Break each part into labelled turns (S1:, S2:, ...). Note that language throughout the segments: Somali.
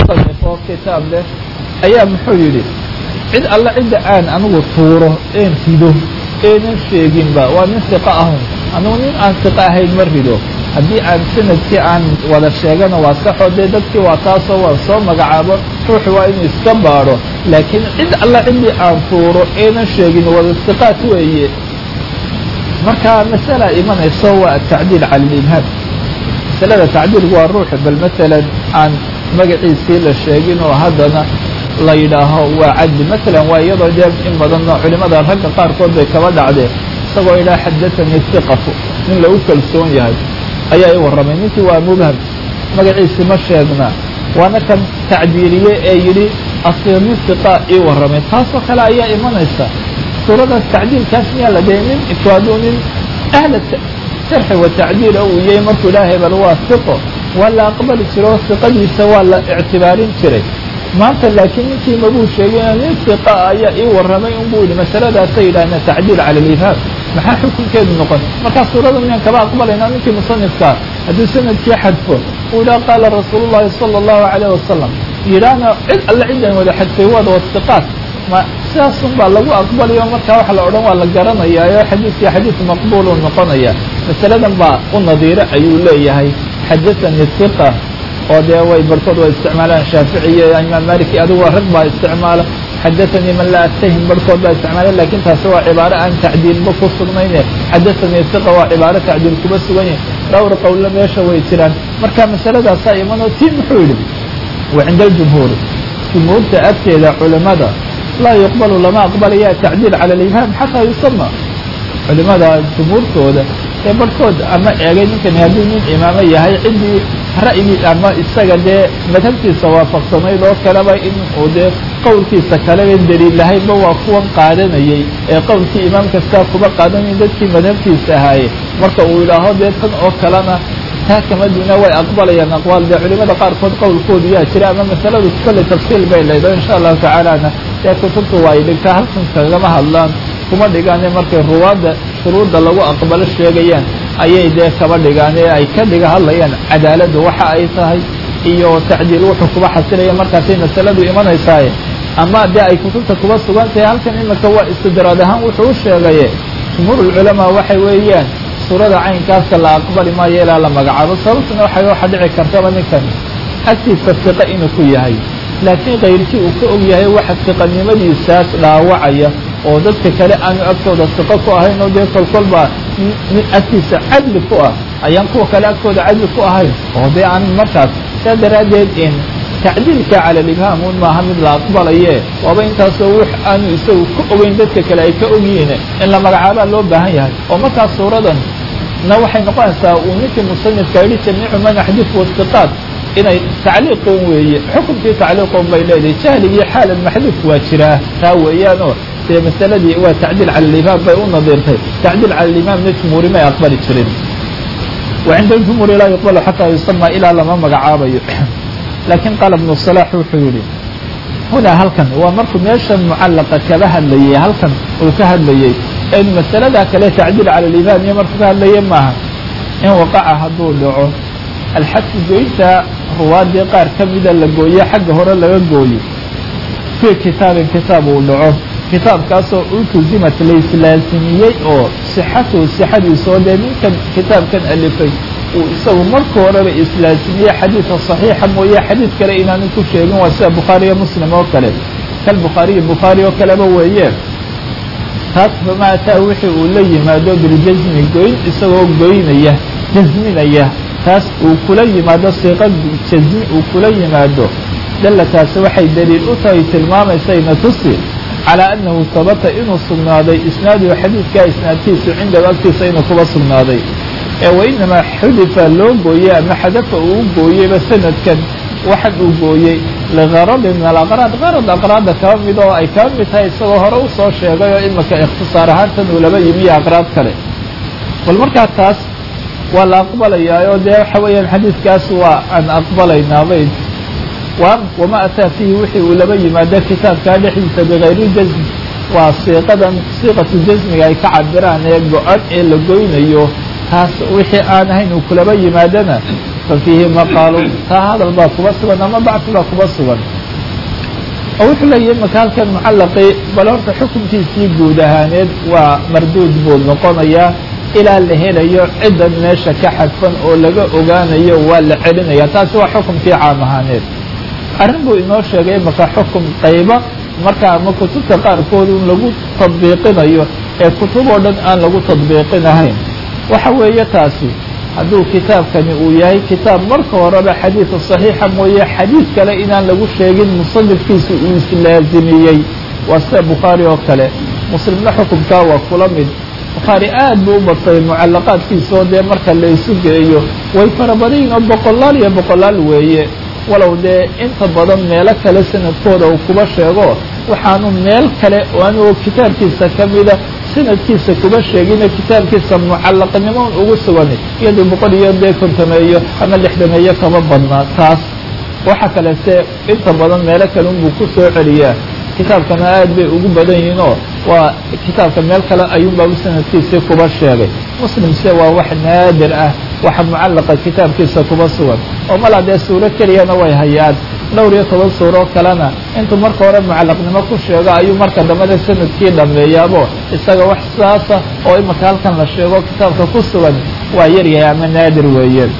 S1: musanif oo kitaab leh ayaa muxuu yidhi cid alle cidda aan anigu tuuro een rido eenan sheeginba waa nin siqa ahun anugu nin aan siqa ahayn ma rido haddii aan sanadkii aan wada sheegana waa saxoo dee dadkii waa taasoo waan soo magacaabo ruuxu waa inuu iska baadho laakiin cid alle ciddii aan tuuro eenan sheegin wada siqaat weeye marka masala imanayso waa atacdiil cala alibhaam masalada tacdiilku waa ruuxu bal masalan aan magaciisii la sheegin oo haddana la yidhaaho waa cadli masalan waa iyadoo dee in badanoo culimada ragga qaarkood bay kaba dhacdeen isagoo yidhaha xadatanii siqatu nin lagu kalsoon yahay ayaa i warramay ninkii waa mubham magaciisi ma sheegna waana kan tacdiiliye ee yidhi asir nin siqa ii warramay taasoo kale ayaa imanaysa suuradaas tacdiilkaas miyaa la dee nin ifwaaduu nin ahla jarxi wa tacdiila uu yahay markuu ilaahay bal waa siqo waa la aqbali jiro oo siqadiisa waa la ictibaarin jiray maanta laakiin ninkii mabuu sheegina nin siqa ayaa ii warramay unbuu yidhi masaladaasay yidhahdeen tacdiil cala alifhaam maxaa xukunkeedu noqon markaa suurada miyaan kaba aqbalaynaa ninkii musanifkaa hadduu sanadkii xadfo uu yidhaha qaala rasuulu llahi sala allahu calayh wasalam yidhaahna cid alle cidan wada xadfay waada wasiqaat ma sidaasun baa lagu aqbalayo markaa waxa la odhan waa la garanayaayo xadiidkii xadiid maqbuulu noqonaya masaladan baa u nadiiro ayuu leeyahay xadathanii siqa oo dee way barkood way isticmaalaan shaafici iyo imaam malik iyo adigu rag baa isticmaala xadathanii man laa atahim barhkood baa isticmaala lakin taasi waa cibaaro aan tacdiilba ku sugnayne xadathanii siqa waa cibaaro tacdiil kuba sugan yahay dhowr qowlo meesha way jiraan marka masaladaasaa imanoo tii muxuu yidhi wa cinda aljumhuuri jumhuurta agteeda culimada laa yuqbalu lama aqbalaya tacdiil cala alibhaam xataa yusama culimada jumhuurtooda ee barhkood ama eegay ninkani hadduu nin imaamo yahay ciddii ra'yigii ama isaga dee madhabtiisa waafaqsanayd oo kaleba in uu dee qowlkiisa kaleba daliil lahaynba waa kuwan qaadanayey ee qowlkii imaam kastaa kuba qaadanayay dadkii madhabtiisa ahaaye marka uu yidhaaho dee tan oo kalena taa kama duuna way aqbalayaan aqwaal dee culimada qaarkood qowlkoodu yaa jira ama masaladu kolley tafsiil bay leedahay insha allahu tacaalana dee kutubtu waa ay dhigtaa halkan kagama hadlaan kuma dhigaane markay ruwaadda shuruudda lagu aqbalo sheegayaan ayay dee kaba dhigaan ee ay ka dhiga hadlayaan cadaaladdu waxa ay tahay iyo tacdiil wuxuu kuba xasilaya markaasay masaladu imanaysaaye ama dee ay kutubta kuba sugan tahay halkan imika waa istidraad ahaan wuxuu u sheegaye jumhuurulculamaa waxay weeyaan suurada caynkaasa la aqbali maayo ilaa la magacaabo sababtuna waxay waxa dhici kartaba ninkan agtiisa siqa inuu ku yahay laakiin kayrkii uu ka og yahay waxa siqanimadiisaas dhaawacaya oo dadka kale aanu agtooda siqo ku ahayn oo dee kolkolbaa nin agtiisa cadli ku ah ayaan kuwa kale agtooda cadli ku ahayn oo dee aan markaas saa daraaddeed in tacdiilka cala alibhaam un maaha mid la aqbalaye waaba intaasoo wix aanu isagu ka ogeyn dadka kale ay ka ogyihiin in la magacaabaa loo baahan yahay oo markaas suuradan na waxay noqonaysaa uu ninkii musanifka yidhi jamiicu man axdif wasiqaat inay tacliiqoon weeye xukunkii tacliiqoon bay leedahay jahligii xaalan maxduuf waa jiraa taa weeyaanoo dee masaladii waa tacdiil cala alimaam bay u nadiirtay tacdiil cala alimaamna jumhuuri may aqbali jirin wa cinda aljumhuuri laa yuqbalu xataa yusama ilaa lama magacaabayo laakiin qaala ibnu salaax wuxuu yidhi hunaa halkan waa markuu meeshan mucallaqa kaba hadlayey halkan uu ka hadlayey in masaladaa kale tacdiil cala alimaam iyo markuu ka hadlaye maaha in waqaca hadduu dhaco alxadfu goynta ruwaadii qaar ka mida la gooye xagga hore laga gooyo fii kitaabin kitaab uu dhaco kitaabkaasoo ultuzimat laislaasimiyey oo sixatuhu sixadiisoo dee ninkan kitaabkan alifay uu isagu marka horeba islaasimiyey xadiidka saxiixa mooye xadiid kale inaanu ku sheegin waa sida bukhaariyo muslim oo kale kal bukhaariyo bukhaari oo kaleba weeye taas famaa ataa wixii uu la yimaado biljasmi goyn isagoo goynaya jasminaya taas uu kula yimaado siiqa jasmi uu kula yimaado dalla taasi waxay daliil u tahay tilmaamaysayna tusi calaa annahu sabata inuu sugnaaday isnaaduhu xadiidkaa isnaadkiisu cindahu agtiisa inuu kuba sugnaaday ee wainamaa xudifa loo gooyey ama xadafa uu gooyeyba sanadkan waxan uu gooyey ligaradin min alaqraad qarad aqraadda kaba mid oo ay kaba mid tahay isagoo hore u soo sheegay oo imika ikhtisaar ahaantan uu laba yimiyo aqraad kale bal markaa taas waa la aqbalayaa oo dee waxa weeyaan xadiidkaas waa aan aqbalaynaabay wama ataa fiihi wixii uu laba yimaado kitaabkaa dhexdiisa bikayri jasm waa siiqadan siiqatu jasmiga ay ka cabiraan ee go-an ee la goynayo taas wixii aan ahayn uu kulaba yimaadana fa fiihi maqaalu taa hadal baa kuba sugan ama bacsi baa kuba sugan oo wuxuu leeyahay imaka halkan mucallaqii bal horta xukunkiisii guud ahaaneed waa marduud buu noqonayaa ilaa la helayo ciddan meesha ka xadfan oo laga ogaanayo waa la celinaya taasi waa xukumkii caam ahaaneed arrin buu inoo sheegay imaka xukum qayba marka ama kutubta qaarkood un lagu tadbiiqinayo ee kutub oo dhan aan lagu tadbiiqinahayn waxa weeye taasi hadduu kitaabkani uu yahay kitaab marka horeba xadiida saxiixa mooye xadiid kale inaan lagu sheegin musanifkiisa uu islaazimiyey waa sida bukhaari oo kale muslimna xukumkaa waa kula mid bukhaari aad buu u badsaday mucallaqaadkiisaoo dee marka la isu geeyo way farabadayin oo boqolaal iyo boqolaal weeye walow dee inta badan meelo kale sanadkooda uu kuba sheego waxaanu meel kale oo anigoo kitaabkiisa ka mida sanadkiisa kuba sheegina kitaabkiisa mucallaqnimoon ugu sugan iyadoo boqol iyo dee kontameeyo ama lixdameeyo kama badnaa taas waxa kalese inta badan meelo kale unbuu ku soo celiyaa kitaabkana aad bay ugu badan yihiinoo waa kitaabka meel kale ayuunbaa sanadkiisii kuba sheegay muslimse waa wax naadir ah waxa mucallaqa kitaabkiisa kuba sugan oo malaa dee suuro keliyana way hayaan dhowr iyo toban suuro kalena intuu marka hore mucallaqnimo ku sheego ayuu marka dambena sanadkii dhameeyaabo isaga wax saasa oo imaka halkan la sheego kitaabka ku sugan waa yaryahay ama naadir weeye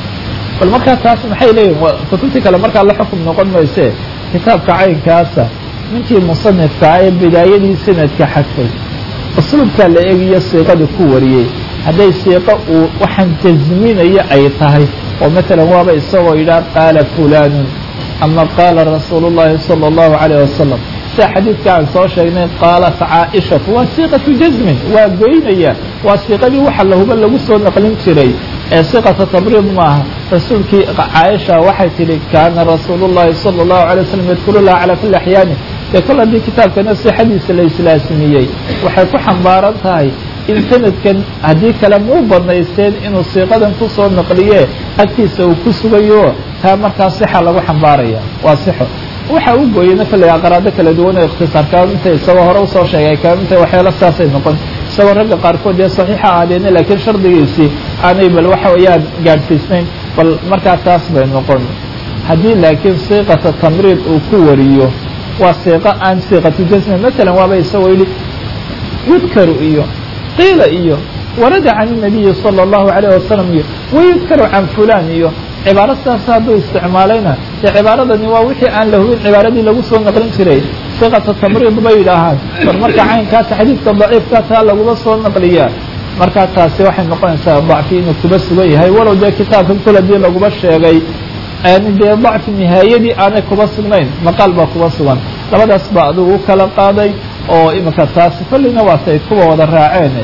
S1: bal markaa taas maxay leeyihin kutubtii kale markaa la xukum noqon mayse kitaabka caynkaasa ninkii musanifka ee bidaayadii sanadka xadfay usluubkaa la eegiyo siiqada ku wariyey hadday siiqo uu waxaan jasminayo ay tahay oo matalan waaba isagoo yidhaha qaala fulaanun ama qaala rasuulu llahi sala allahu calayh wasalam sida xadiidka aan soo sheegnay qaalat caaishatu waa siiqatu jasmin waa goynaya waa siiqadii waxa lahuba lagu soo naqlin jiray ee siqata tabriid maaha rasuulkii caaisha waxay tidhi kaana rasuulu llahi sala allahu alay wasalam yadkuru laha calaa kulli axyaani dee kol haddii kitaabkana sixadiisa la islaasimiyey waxay ku xambaaran tahay in sanadkan haddii kale muu badnaysteen inuu siiqadan ku soo naqliye agtiisa uu ku sugayo taa markaa sixa lagu xambaaraya waa sixo waxa u gooyeyna kolley aqraado kala duwan oo ikhtisaar kaamintay isagoo hore usoo sheegay kaamintay waxyaalo saasay noqon isagoo ragga qaarkood dee saxiixa aadeena laakiin shardigiisii aanay bal waxa weeyaan gaadhsiisnayn bal markaa taas bay noqon haddii laakiin siiqata tamriid uu ku wariyo waa siiqo aan siiqatu jasmi matalan waaba isagoo yidhi yudkaru iyo qiila iyo warada can الnabiyi salى الlahu عalيه wasalam iyo wayudkaru can fulan iyo cibaaro saas hadduu isticmaalayna dee cibaaradani waa wixii aan la hubin cibaaradii lagu soo naqlin jiray siqata tamriid bay yidhaahaan bar marka caynkaasa xadiidka daciifka taa laguma soo naqliyaa markaa taasi waxay noqonaysaa dacfi inuu kuba sugan yahay walow dee kitaabkan kol hadii laguma sheegay aan dee dacfi nihaayadii aanay kuba sugnayn maqaal baa kuba sugan labadaas baa adigu u kala qaaday oo imika taasi kolleyna waatay kuwa wada raaceen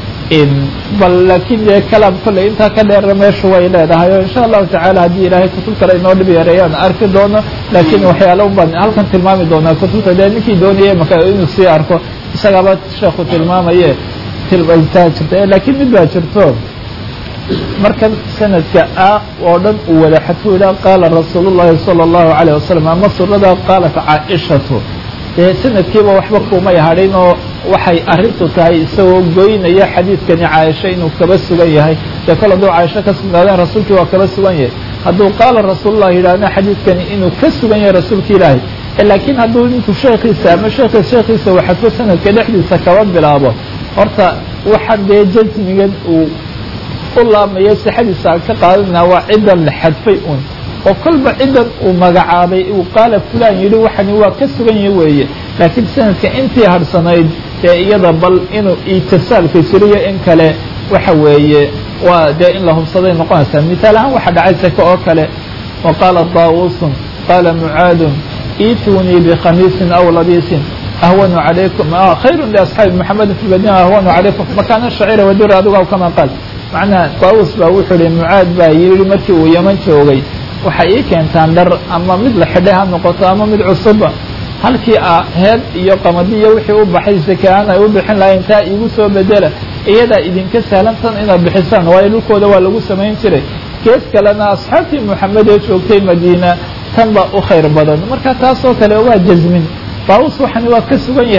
S1: bal laakiin dee kalaam kolley intaa ka dheera meeshu way leedahay oo insha allahu tacaala haddii ilaahay kutub kale inoo dhib yareeyaan arki doono laakiin waxyaalo baan halkan tilmaami doonaa kutubta dee ninkii doonaya maka inuu sii arko isagaaba sheekhu tilmaamaye taa jirta laakiin mid baa jirto markan sanadka a oo dhan uu wada xadfu idhaa qaala rasuulu llahi sala allahu calayh wasalam ama surada qaalat caaishatu dee sanadkiiba waxba kumay hadhin oo waxay arrintu tahay isagoo goynaya xadiidkani caaisha inuu kaba sugan yahay dee kol hadduu caaisho ka sugnaadeen rasuulkii waa kaba sugan yahay hadduu qaala rasuulullah yidhaahna xadiidkani inuu ka sugan yahay rasuulka ilaahay laakiin hadduu ninku sheekhiisa ama sheekhi sheekhiisa uu xadfo sanadka dhexdiisa kaba bilaabo horta waxaan dee jasmigan uu u laamaya sixadiisa aan ka qaadanaa waa ciddan la xadfay un oo kolba ciddan uu magacaabay uu qaala fulan yidhi waxani waa ka sugan yahi weeye laakiin sanadka intii harhsanayd dee iyada bal inuu itisaalka jiriyo in kale waxa weeye waa dee in la hubsaday noqonaysaa misaal ahaan waxa dhacay seke oo kale wa qaala daawusun qaala mucaadun iitunii bikhamiisin aw labiisin ahwanu calaykum khayrun liasxaabi maxamedin fi lmadina ahwanu calaykum makaana shacira wadir adiga kama qaal macnaha daawus baa wuxuu ihi mucaad baa yidhi markii uu yaman joogay waxay ii keentaan dhar ama mid la xidhay ha noqoto ama mid cusuba halkii a heed iyo qamadi iyo wixii u baxay sakaan ay u bixin lahayn taa iigu soo bedela iyadaa idinka sahlantan inaad bixisaan waayo dhulkooda waa lagu samayn jiray gees kalena asxaabtii moxamed ee joogtay madiina tan baa u khayr badan marka taasoo kale waa jasmin daawus waxani waa ka sugan yahay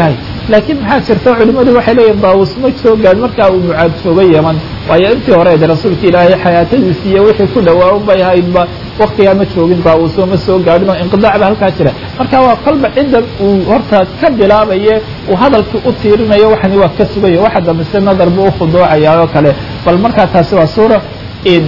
S1: laakiin maxaa jirta culimmadu waxay leeyihin daawus ma soo gaad markaa uu mucaad joogo yeman waayo intii hore de rasuulka ilaahay xayaatadiisi iyo wixii ku dhawaa un bay haydba waktigaa ma joogin daawuso ma soo gaadhin oo inqidaac ba halkaa jira marka waa kolba ciddan uu horta ka bilaabaye uu hadalkii u tiirinayo waxani waa ka sugayo waxa dambese nadar buu ukhuduucayaa oo kale bal markaa taasi waa suura in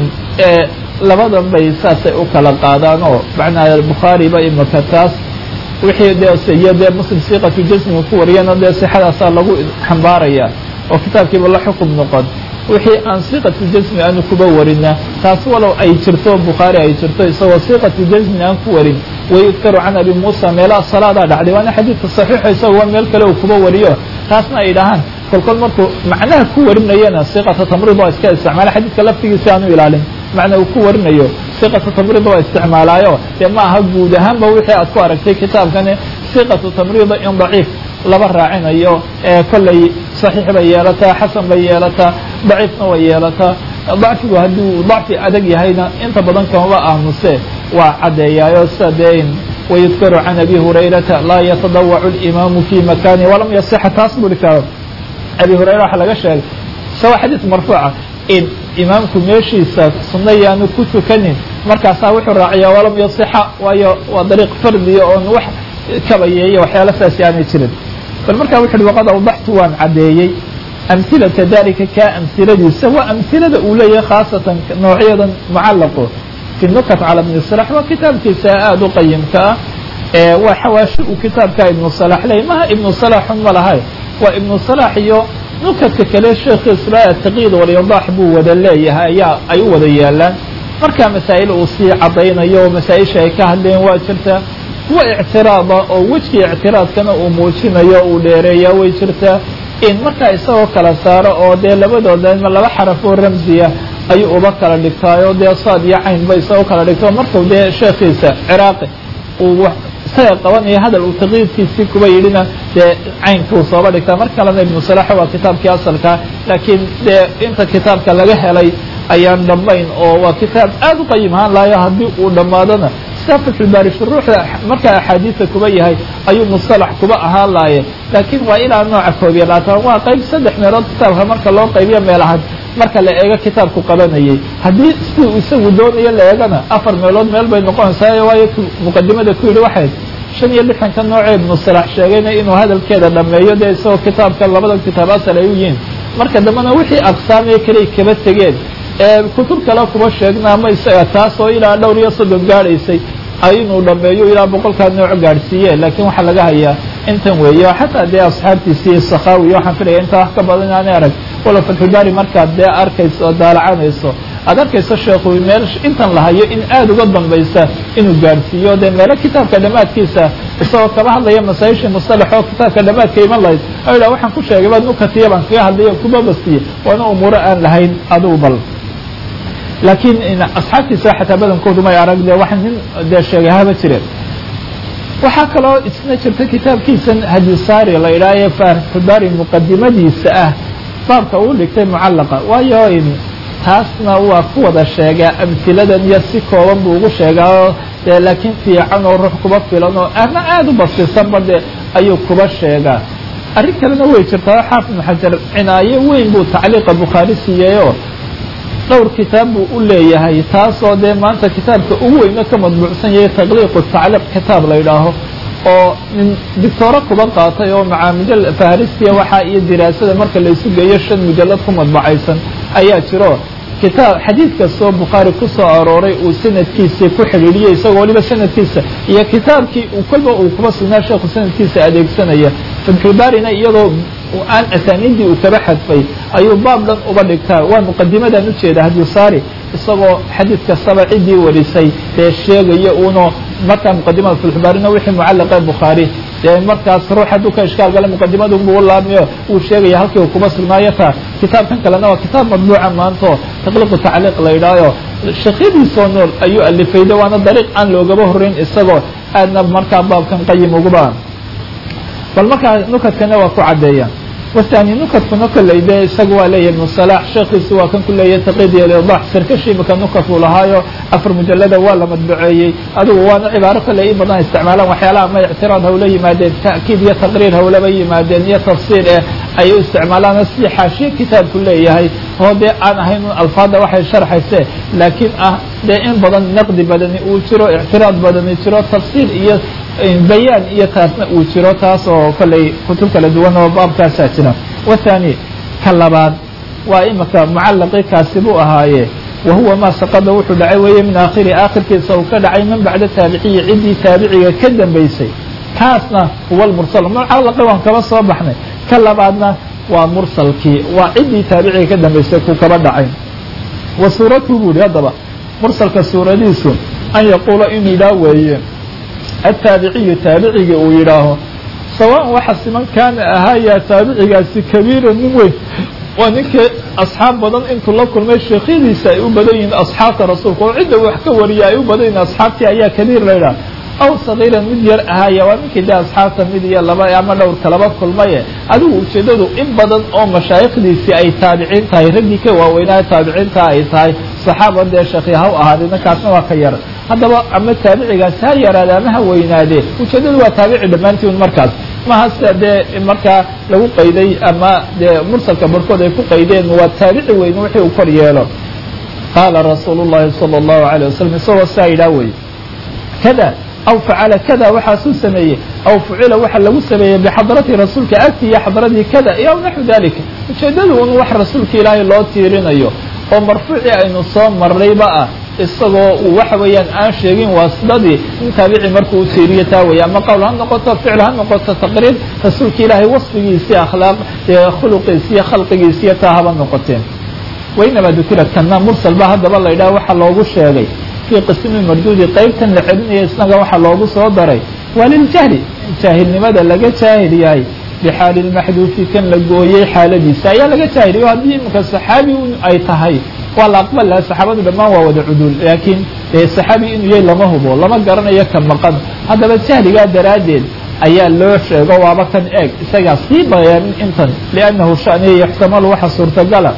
S1: labadan bay saasay u kala qaadaan oo macnaa bukhaari ba imaka taas wixii dee iyo dee muslim siiqatu jasmiga ku wariyana dee sixadaasaa lagu xambaaraya oo kitaabkiiba la xukum noqon wixii aan siiqatu jasmi aanu kuba warina taas walow ay jirto bukhaari ay jirto isagoo siiqatu jasmi aan ku warin wayudkaru can abi muusa meelaha salaadaa dhacday waana xadiidka saxiixa isagoo meel kale uu kuba wariyo taasna ay dhahaan kolkol markuu macnaha ku warinayana siiqata tamrid waa iska isticmaala xadiidka laftigiisi aanu ilaalin macna uu ku warinayo siqatu tamriid waa isticmaalaayo dee ma aha guud ahaanba wixii aad ku aragtay kitaabkani siqatu tamriida in daciif laba raacinayo ee kolley saxiix bay yeelataa xasan bay yeelataa daciifna way yeelataa dacfigu haddii uu dacfi adag yahayna inta badan kamaba aamuse waa caddeeyaayo sida dee wayudkaru can abi hurayrata laa yatadawacu اlimaamu fi makani walam yasixa taas buri karo abi hurayra waxaa laga sheegay isagoo xadiis marfuuca in imaamku meeshiisa sunna yaanu ku tukanin markaasaa wuxuu raaciyaa walam yasixa waayo waa dariiq fardiya oon wax kabayeeya waxyaala saasi aanay jirin bal markaa wuxu uhi waqad awdaxtu waan caddeeyey amhilata dalika kaa amhiladiisa waa amhilada uu leeyahay khaasatan noocyadan mucallaqo fi nukat cala bni salax waa kitaabkiisa aada u qayimka ah ee waa xawaashi uu kitaabka ibnu salax leeyay maha ibnu salaxun ma lahay waa ibnu salax iyo nukadka kale sheekhiisba ataqyiid walyadaax buu wada leeyahay ayaa ay u wada yaalaan markaa masaa'il uu sii caddaynayo masaa-isha ay ka hadleen waa jirtaa kuwa ictiraada oo wejkii ictiraadkana uu muujinayo uu dheereeyaa way jirtaa in markaa isagoo kala saaro oo dee labadooda laba xaraf oo ramsiya ayuu uba kala dhigtaayo dee saad iyo caynba isagoo kala dhigto markuu dee sheekhiisa ciraaqi uu isaga qabanaya hadal uu taqyiidkiisii kuba yidhina dee caynkuu sooba dhigtaa mar kalena ibnu salaxa waa kitaabkii asalkaa laakiin dee inta kitaabka laga helay ayaan dhammayn oo waa kitaab aad u qayim ahaan lahayo haddii uu dhammaadona sida fatxulbaari shuruuxda markaa axaadiisa kuba yahay ayuu musalax kuba ahaan lahaye laakiin waa ilaa nooca koob iyo labaatan waa qayb saddex meelood kitaabka marka loo qaybiyo meel ahaan marka la eego kitaabku qabanayay haddii siduu isagu doonayo la eegana afar meelood meel bay noqonaysaa waayo muqadimada ku yidhi waxayd shan iyo lixdanka noocee ibnu salax sheegayna inuu hadalkeeda dhammeeyo dee isagoo kitaabka labada kitaab asal ay u yihiin marka dambena wixii aqsaamiyo kaley kaba tegeen ee kutub kale kuma sheegna ama isaga taas oo ilaa dhowr iyo soddon gaadhaysay inuu dhameeyo ilaa boqolkaa nooc gaadhsiiye laakiin waxaa laga hayaa intan weeye xataa dee asxaabtiisii sakhawi waxaan filaya intaa wax ka badan inaanay arag walow fatxulbaari markaad dee arkayso oo daalacanayso aad arkayso sheekhu meel intan la hayo in aada uga dambaysa inuu gaadhsiiyo dee meelo kitaabka dhammaadkiisa isagoo kaba hadlaya masaa-ishii musalax oo kitaabka dhammaadka iman lahayd o idha waxaan ku sheegay baad nukatiya baan kaga hadlayo kuma bastiye waana umuuro aan lahayn adigu bal laakiin asxaabtiisa xataa badankoodu may arag de wax nin dee sheegay haba jireen waxaa kaloo isna jirta kitaabkiisan hadisaari la idhaahaye fatxulbaari muqadimadiisa ah baabka uu dhigtay mucallaqa waayo taasna waa ku wada sheegaa amhiladan iyo si kooban buu ugu sheegaa dee laakiin fiican oo ruux kuba filan oo ama aada u basisanba de ayuu kuba sheegaa arrin kalena way jirtaa oo xaafid ibnu xajar cinaayo weyn buu tacliiqa bukhaari siiyeyoo dhowr kitaab buu u leeyahay taasoo dee maanta kitaabka ugu weyno ka madbuucsan yahay taqliiqu tacliiq kitaab la yidhaaho oo nin dictooro kuba qaatay oo macaamidyo faharisiya waxaa iyo diraasada marka laysu geeyo shan mujallad ku madbacaysan ayaa jiro kitaab xadiid kastoo bukhaari ku soo arooray uu sanadkiisii ku xidhiidhiyay isagoo waliba sanadkiisa iyo kitaabkii kolba uu kuba sugnaa sheekhu sanadkiisa adeegsanaya fatxulbaarina iyadoo aan asaaniiddii uu kaba xadfay ayuu baab dhan uba dhigtaa waa muqadimadan ujeeda hadisaari isagoo xadiid kastaba ciddii warisay dee sheegaya uno markaa muqadimada fatxulbaarina wixii mucallaqee bukhaari dee markaas ruux hadduu ka ishkaal gala muqadimadu buu laamiyo uu sheegaya halkii uu kuba sugnaayo taa kitaabkan kalena waa kitaab madbuuca maanto taqliiqu tacliiq la yidhaayo shakyadiisoo nool ayuu alifayda waana dariiq aan loogaba horreyn isagoo aadna markaa baabkan qayim uguba bal markaa nukadkana waa ku caddeeya wathani nukadkuna kolley dee isaga waa leeyahay ibnu salaax sheekhiisu waa kan ku leeyahay taqid iyo lidax sarkashi imika nukad uu lahaayo afar mujalada waa la madbaceeyey adigu waana cibaaro kolley in badan isticmaalaan waxyaalaha ama ictiraad hawla yimaadeen ta'kiid iyo taqriir hawlaba yimaadeen iyo tafsiir eh ayay u isticmaalaan sidii xaashiye kitaabku leeyahay oo dee aan ahayn un alfaadda waxay sharxayse laakiin ah dee in badan naqdi badani uu jiro ictiraad badani jiro tafsiir iyo bayaan iyo taasna uu jiro taas oo kolley kutub kala duwan oo baabkaasaa jira wathani ka labaad waa imika mucallaqii kaasi buu ahaaye wa huwa maa saqada wuxuu dhacay weeye min aakhiri aakhirkiisa uu ka dhacay man bacda taabiciyi ciddii taabiciga ka dambaysay kaasna huwa lmursal mucallaqi waan kaba soo baxnay ka labaadna waa mursalkii waa ciddii taabiciga ka dambaysay ku kaba dhacay wa suuratu buu yihi haddaba mursalka suuradiisu an yaquula inuu yidhaah weeye التاaبعي taaبعiga uu yidhaaho sawاء waxa siman kaana ahaaya taabicigaasi kaبيira nin weyn waa ninkii أصxaab badan intuu la kulmay sheekyadiisa ay u badan yihiin أصxaabta rasuulka oo cidda wax ka wariya ay u badan yihin أصxaabtii ayaa kaبيir la ydhaha aw صaغيiran mid yar ahaaya waa ninkii de أصxaabta mid iyo laba ama dhowrka laba kulmaye adigu ujeedadu in badan oo mashaayikdiisii ay taabiciin tahay raggii ka waaweynaayo taabiciinta ay tahay صaxaaba dee sheekhi ha u ahaadee ninkaasna waa ka yar haddaba ama taabicigaas ha yaraade ama ha weynaadee ujeedadu waa taabici dhammaantiin markaas maha sida dee markaa lagu qayday ama dee mursalka barkood ay ku qaydeen waa taabici weyn wixii uu kor yeelo qaala rasuulu llahi salى اllahu alيه wasalam isagoo saa yidhaah wey kada aw facala kada waxaasuu sameeyey aw fucila waxa lagu sameeyey bixadrati rasuulka agti iyo xadradii kada iyo aw naxu dalika ujeedadu un wax rasuulka ilaahay loo tiirinayo oo marfuucii aynu soo marrayba ah isagoo uu waxa weeyaan aan sheegin waasidadii in taabici markuu u tiiriyo taa weeye ama qowl ha noqoto ficil ha noqoto taqriir rasuulka ilaahay wasfigiisii akhlaaq khuluqiisi iyo khalqigiisiiyo taa haba noqoteen wainamaa dukira kana mursal ba haddaba la yidhaha waxaa loogu sheegay fii qismi marduudi qaybtan la celinaya isnaga waxaa loogu soo daray waa liljahli jaahilnimada laga jaahil yahay bxaali اmaxduufi kan la gooyey xaaladiisa ayaa laga jaahiliyo haddii iminka saxaabi ay tahay waa la aqbal laha saxaabadu dhammaan waa wada cuduul laakiin saxaabi inuu yahay lama hubo lama garanayo ka maqan haddaba jahligaa daraaddeed ayaa loo sheego waaba kan eeg isagaa sii bayaanin intan liannahu shaniya yaxtamalu waxa suurtagala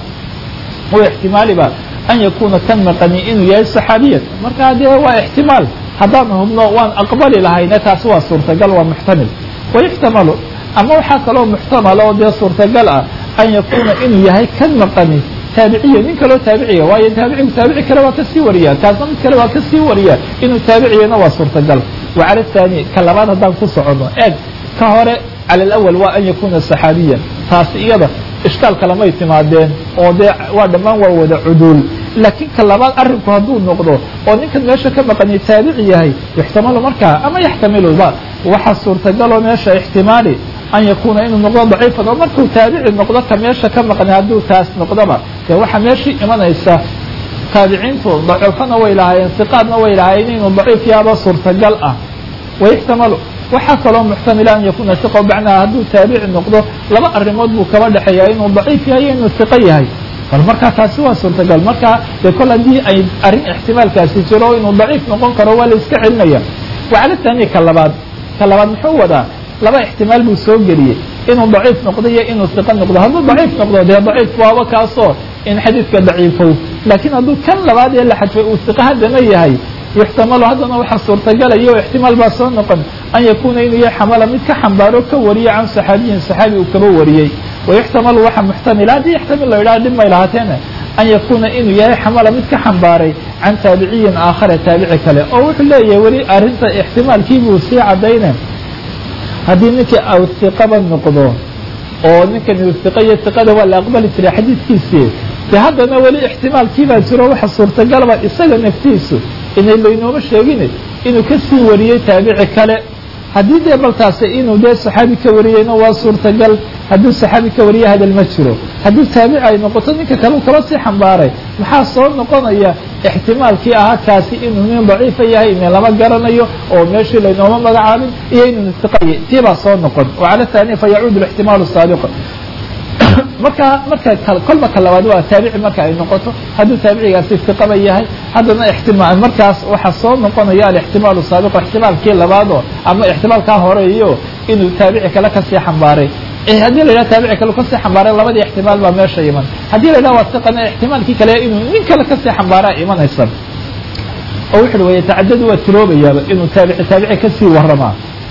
S1: u ixtimaaliba an yakuuna kan maqani inuu yahay saxaabiyan markaa dee waa ixtimaal haddaan hubno waan aqbali lahayne taasi waa suurtagal waa muxtamil wayuxtamalu ama waxaa kaloo muxtamala oo dee suurtagal ah an yakuuna inuu yahay kan maqani taabiciya nin kaloo taabiciya waayo taabicigu taabici kale waa kasii wariya kaasna mid kale waa kasii wariya inuu taabiciyana waa suurtagal wa cala athani ka labaad haddaan ku soconno eeg ka hore cala alawal waa an yakuuna saxaabiyan taasi iyada ishkaal kalamay timaadeen oo dee waa dhammaan waa wada cuduul laakiin ka labaad arrinku hadduu noqdo oo ninkan meesha ka maqani taabici yahay yuxtamalu markaa ama yaxtamiluba waxaa suurtagaloo meesha ixtimaali an yakuuna inuu noqdo daciifan oo markuu taabici noqdo ka meesha ka maqni hadduu taas noqdoba dee waxaa meeshii imanaysa taabiciintu dacuufana way lahaayeen siqaadna way lahaayeen inuu daciif yaaba suurtagal ah wayuxtamalu waxaa kaloo muxtamila an yakuuna siqa bacnaha hadduu taabici noqdo laba arrimood buu kaba dhexeeya inuu daciif yahay iyo inuu siqo yahay bal markaa taasi waa suurtagal markaa dee kol haddii ay arrin ixtimaalkaasi jiro inuu daciif noqon karo waa la iska celinaya wacala taani ka labaad ka labaad muxuu wadaa laba ixtimaal buu soo geliyey inuu daciif noqdo iyo inuu siqo noqdo hadduu daciif noqdo dee daciif waaba kaasoo in xadiidka daciifow laakiin hadduu kan labaad ee la xadfay uu siqo haddana yahay yuxtamalu haddana waxaa suurtagalaya oo ixtimaal baa soo noqon an yakuuna inuu yahay xamala mid ka xambaaro ka wariya can saxaabiyin saxaabi uu kaba wariyey wayuxtamalu waxaa muxtamila haddii yaxtamil la yidhaha dhib may lahaateene an yakuuna inuu yahay xamala mid ka xambaaray can taabiciyin aakhara taabici kale oo wuxuu leeyahay weli arrinta ixtimaalkiibuu sii caddayne haddii ninkii aw hiqaba noqdo oo ninkan hiqa iyo hiqada waa la aqbali jiray xadiidkiisii de haddana weli ixtimaalkiibaa jiro waxa suurtagalba isaga naftiisu inay laynooma sheegin inuu kasii wariyey taabici kale haddii dee baltaasi inuu dee saxaabi ka wariyeyna waa suurtagal hadduu saxaabi ka wariye hadal ma jiro haddii taabici ay noqoto ninka kale u kala sii xambaaray maxaa soo noqonaya ixtimaalkii ahaa kaasi inuu nin daciifa yahay ina lama garanayo oo meeshii laynooma magacaabin iyo inuu istiqaye tii baa soo noqon wacala taaniya fa yacuudu ixtimaalu saabiq markaa marka kolba ka labaad waa taabici marka ay noqoto hadduu taabicigaasi istiqaba yahay haddana ixtimaal markaas waxaa soo noqonaya alixtimaalu saabiqo ixtimaalkii labaadoo ama ixtimaalkaa horeeyo inuu taabici kale kasii xambaaray haddii la yidhaha taabici kale kasii xambaaray labadii ixtimaal baa meesha iman haddii la yidhaha waa siqana ixtimaalkii kale inuu nin kale kasii xambaaraa imanaysa oo wuxu uhi wayatacadadu waa tiroobayaaba inuu taabici taabici kasii waramaa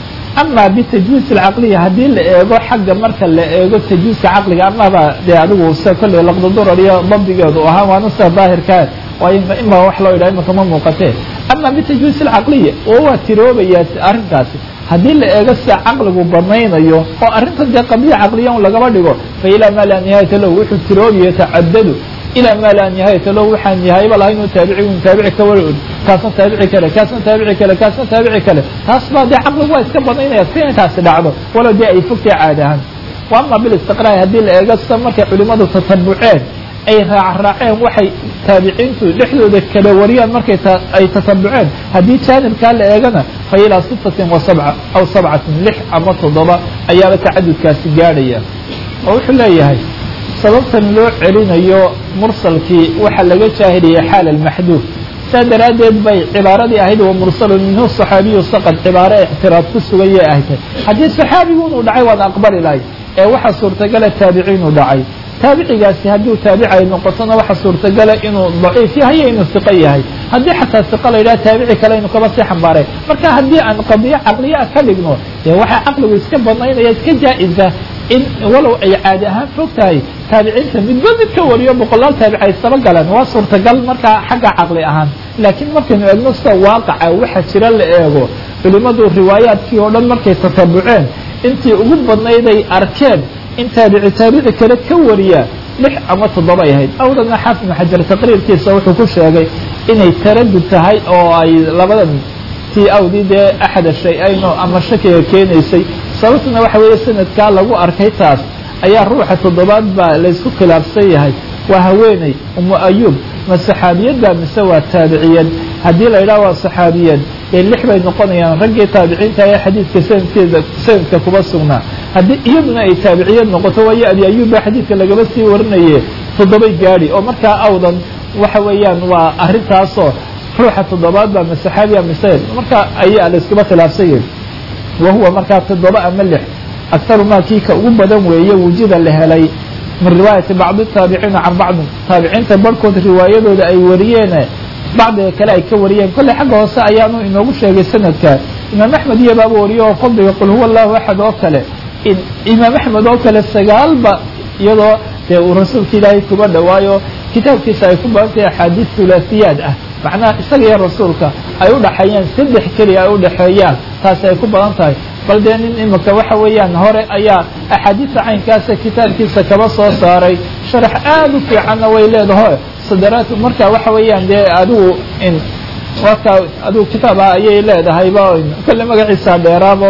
S1: ama bitajwiiz alcaqliya haddii la eego xagga marka la eego tajwiizka caqliga amaba dee adigu se kolley laqdadurar iyo dabdigeedu ahaa waana sida daahirkaa waayo ima wax loo yidhaha imaka ma muuqatee ama bitajwiiz alcaqliya oo waa tiroobayaa arrinkaasi haddii la eego sida caqligu banaynayo oo arrintan dee qadiya caqliya un lagaba dhigo fa ilaa maa laa nihaayata lahu wuxuu tiroobiya tacadadu ilaa maa laa nihaayata lahu waxaan nihaayaba lahay inuu taabici un taabici ka war kaasna taabici kale kaasna taabici kale kaasna taabici kale taas baa dee caqligu waa iska banaynaya si intaasi dhacdo walow dee ay fogtay caadi ahaan wa ama bilistiqraai haddii la eego sida markay culimadu tatabuceen ay raacraaceen waxay taabiciintu dhexdooda kala wariyaan markay ay tatabuceen haddii jaanibkaa la eegana fa ilaa sittatin wa sabca aw sabcatin lix ama toddoba ayaaba tacadudkaasi gaadhaya oo wuxuu leeyahay sababtan loo celinayo mursalkii waxaa laga jaahiliyay xaal almaxduuf saa daraaddeed bay cibaaradii ahayd wa mursalun minhu saxaabiyu saqad cibaare ictiraad ku suganyay ahtay haddii saxaabigu inuu dhacay waad aqbali lahay ee waxaa suurtagala taabiciinuu dhacay taabicigaasi hadduu taabici ay noqotona waxa suurtagala inuu daciif yahay iyo inuu siqo yahay haddii xataa siqo la yidhaha taabici kale inu kaba sii xambaaray marka haddii aan qadiyo caqliyaa ka dhigno dee waxaa caqligu iska banaynaya iska jaa-isa in walow ay caadi ahaan fog tahay taabiciinta midba mid ka wariyo boqolaal taabic ay saba galaan waa suurtagal markaa xagga caqli ahaan laakiin markaynu eegno sida waaqaca waxa jira la eego culimadu riwaayaadkii oo dhan markay tatabuceen intii ugu badnayd ay arkeen in taabici taabici kale ka wariya lix ama toddoba ay ahayd awdana xaafid ibn xajar taqriirkiisa wuxuu ku sheegay inay taradud tahay oo ay labadan tii awdii dee axada shay-ayno ama shakiga keenaysay sababtuna waxa weeye sanadkaa lagu arkay taas ayaa ruuxa toddobaad baa laysku khilaafsan yahay waa haweeney umu ayuub ma saxaabiyadba mise waa taabiciyad haddii la yidhaha waa saxaabiyad ee lix bay noqonayaan raggii taabiciinta ee xadiidka sanadkeeda sanadka kuba sugnaa haddii iyaduna ay taabiciyad noqoto waayo abi ayuub baa xadiidka lagaba sii warinaye toddobay gaadhi oo markaa awdan waxa weeyaan waa arrintaasoo ruuxa toddobaad baa ma saxaabiya mise marka ayaa la iskaba khilaafsan yahay wa huwa markaa toddoba ama lix aktaru maa kii ka ugu badan weeye wujida la helay min riwaayati bacdi taabiciina can bacdin taabiciinta barhkood riwaayadooda ay wariyeen bacdiga kale ay ka wariyeen kolley xagga hoose ayaanu inoogu sheegay sanadka imaam axmed iyo baaba wariyo oo fadliga qul huwa allahu axad oo kale imaam axmed oo kale sagaalba iyadoo dee uu rasuulka ilaahay kuba dhawaayo kitaabkiisa ay ku badantahay axaadiis hulaasiyaad ah macnaha isaga iyo rasuulka ay u dhaxeeyeen saddex keliya ay u dhaxeeyaan taasi ay ku badan tahay bal dee nin imika waxa weeyaan hore ayaa axaadiista caynkaasa kitaabkiisa kaba soo saaray sharax aada u fiicanna way leedaho sadaraad marka waxa weeyaan dee adigu in warkaa adigu kitaab ah ayay leedahayba kolle magaciisa dheeraaba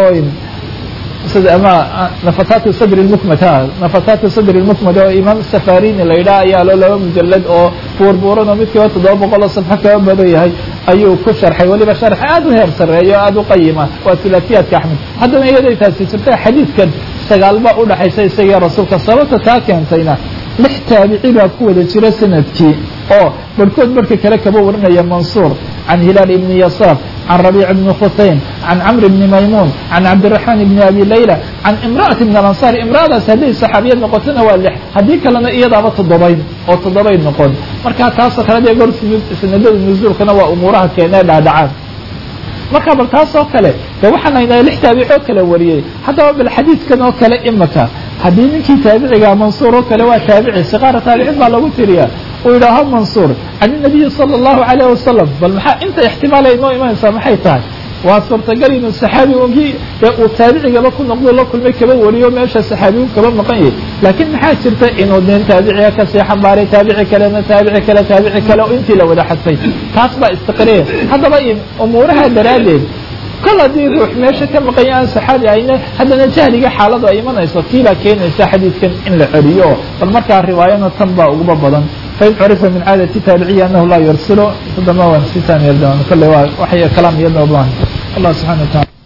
S1: ama nafataatu sadri lmukmad ha nafataatu sadri lmukmad oo imaam safarini la yidhaha ayaa loo laba mujalad oo buurbuuran oo midkiiba toddoba boqol oo safxo kaba badan yahay ayuu ku sharxay weliba sharx aada u heer sarreeya o aada u qayima waa sulaasiyaadka axmed haddana iyaday taasi jirta xadiidkan sagaalba u dhaxaysa isagiyo rasuulka sababta taa keentayna lix taabici baa ku wada jira sanadkii oo barhkood barhka kale kaba warinaya mansuur can hilaal ibni yasaar can rabiic bni khusayn can camr bni maymuun can cabdiraxmaan ibni abi layla can imra'ati min alansaar imra'adaas hadday saxaabiyad noqotona waa lix haddii kalena iyadaaba toddobayn oo toddobayn noqon marka taasoo kale dee gor sanadada nusuulkana waa umuuraha keenee dhaadhacaan marka bal taas oo kale de waxaan haynaa lix taabic oo kale wariyey haddaba bal xadiidkan oo kale imaka haddii ninkii taabiciga mansuur oo kale waa taabici siqaara taabicin baa lagu tiriyaa uu yidhaaho mansuur can inabiyi sala allahu calayh wasalam bal maxaa inta ixtimaal ay noo imanaysaa maxay tahay waa suurtagal inuu saxaabi ogii ee uu taabicigaba ku noqdo la kulmay kaba wariyo meesha saxaabiyu kaba maqan yahay laakiin maxaa jirta inuu nin taabiciga kasii xambaaray taabici kalena taabici kale taabici kale oo intii la wada xadfay taas baa istiqriya haddaba umuuraha daraaddeed kol haddii ruux meesha ka maqanya aan saxaabi ahayne haddana jahliga xaaladu ay imanayso tii baa keenaysa xadiidkan in la celiyo bal markaa riwaayana tan baa uguba badan fain curifa min caadati taabiciya anahu laa yursilo tadama waan sitaan yeeldoon kolle waa waxay kalaam iyadoo baahan allah subxana wa taala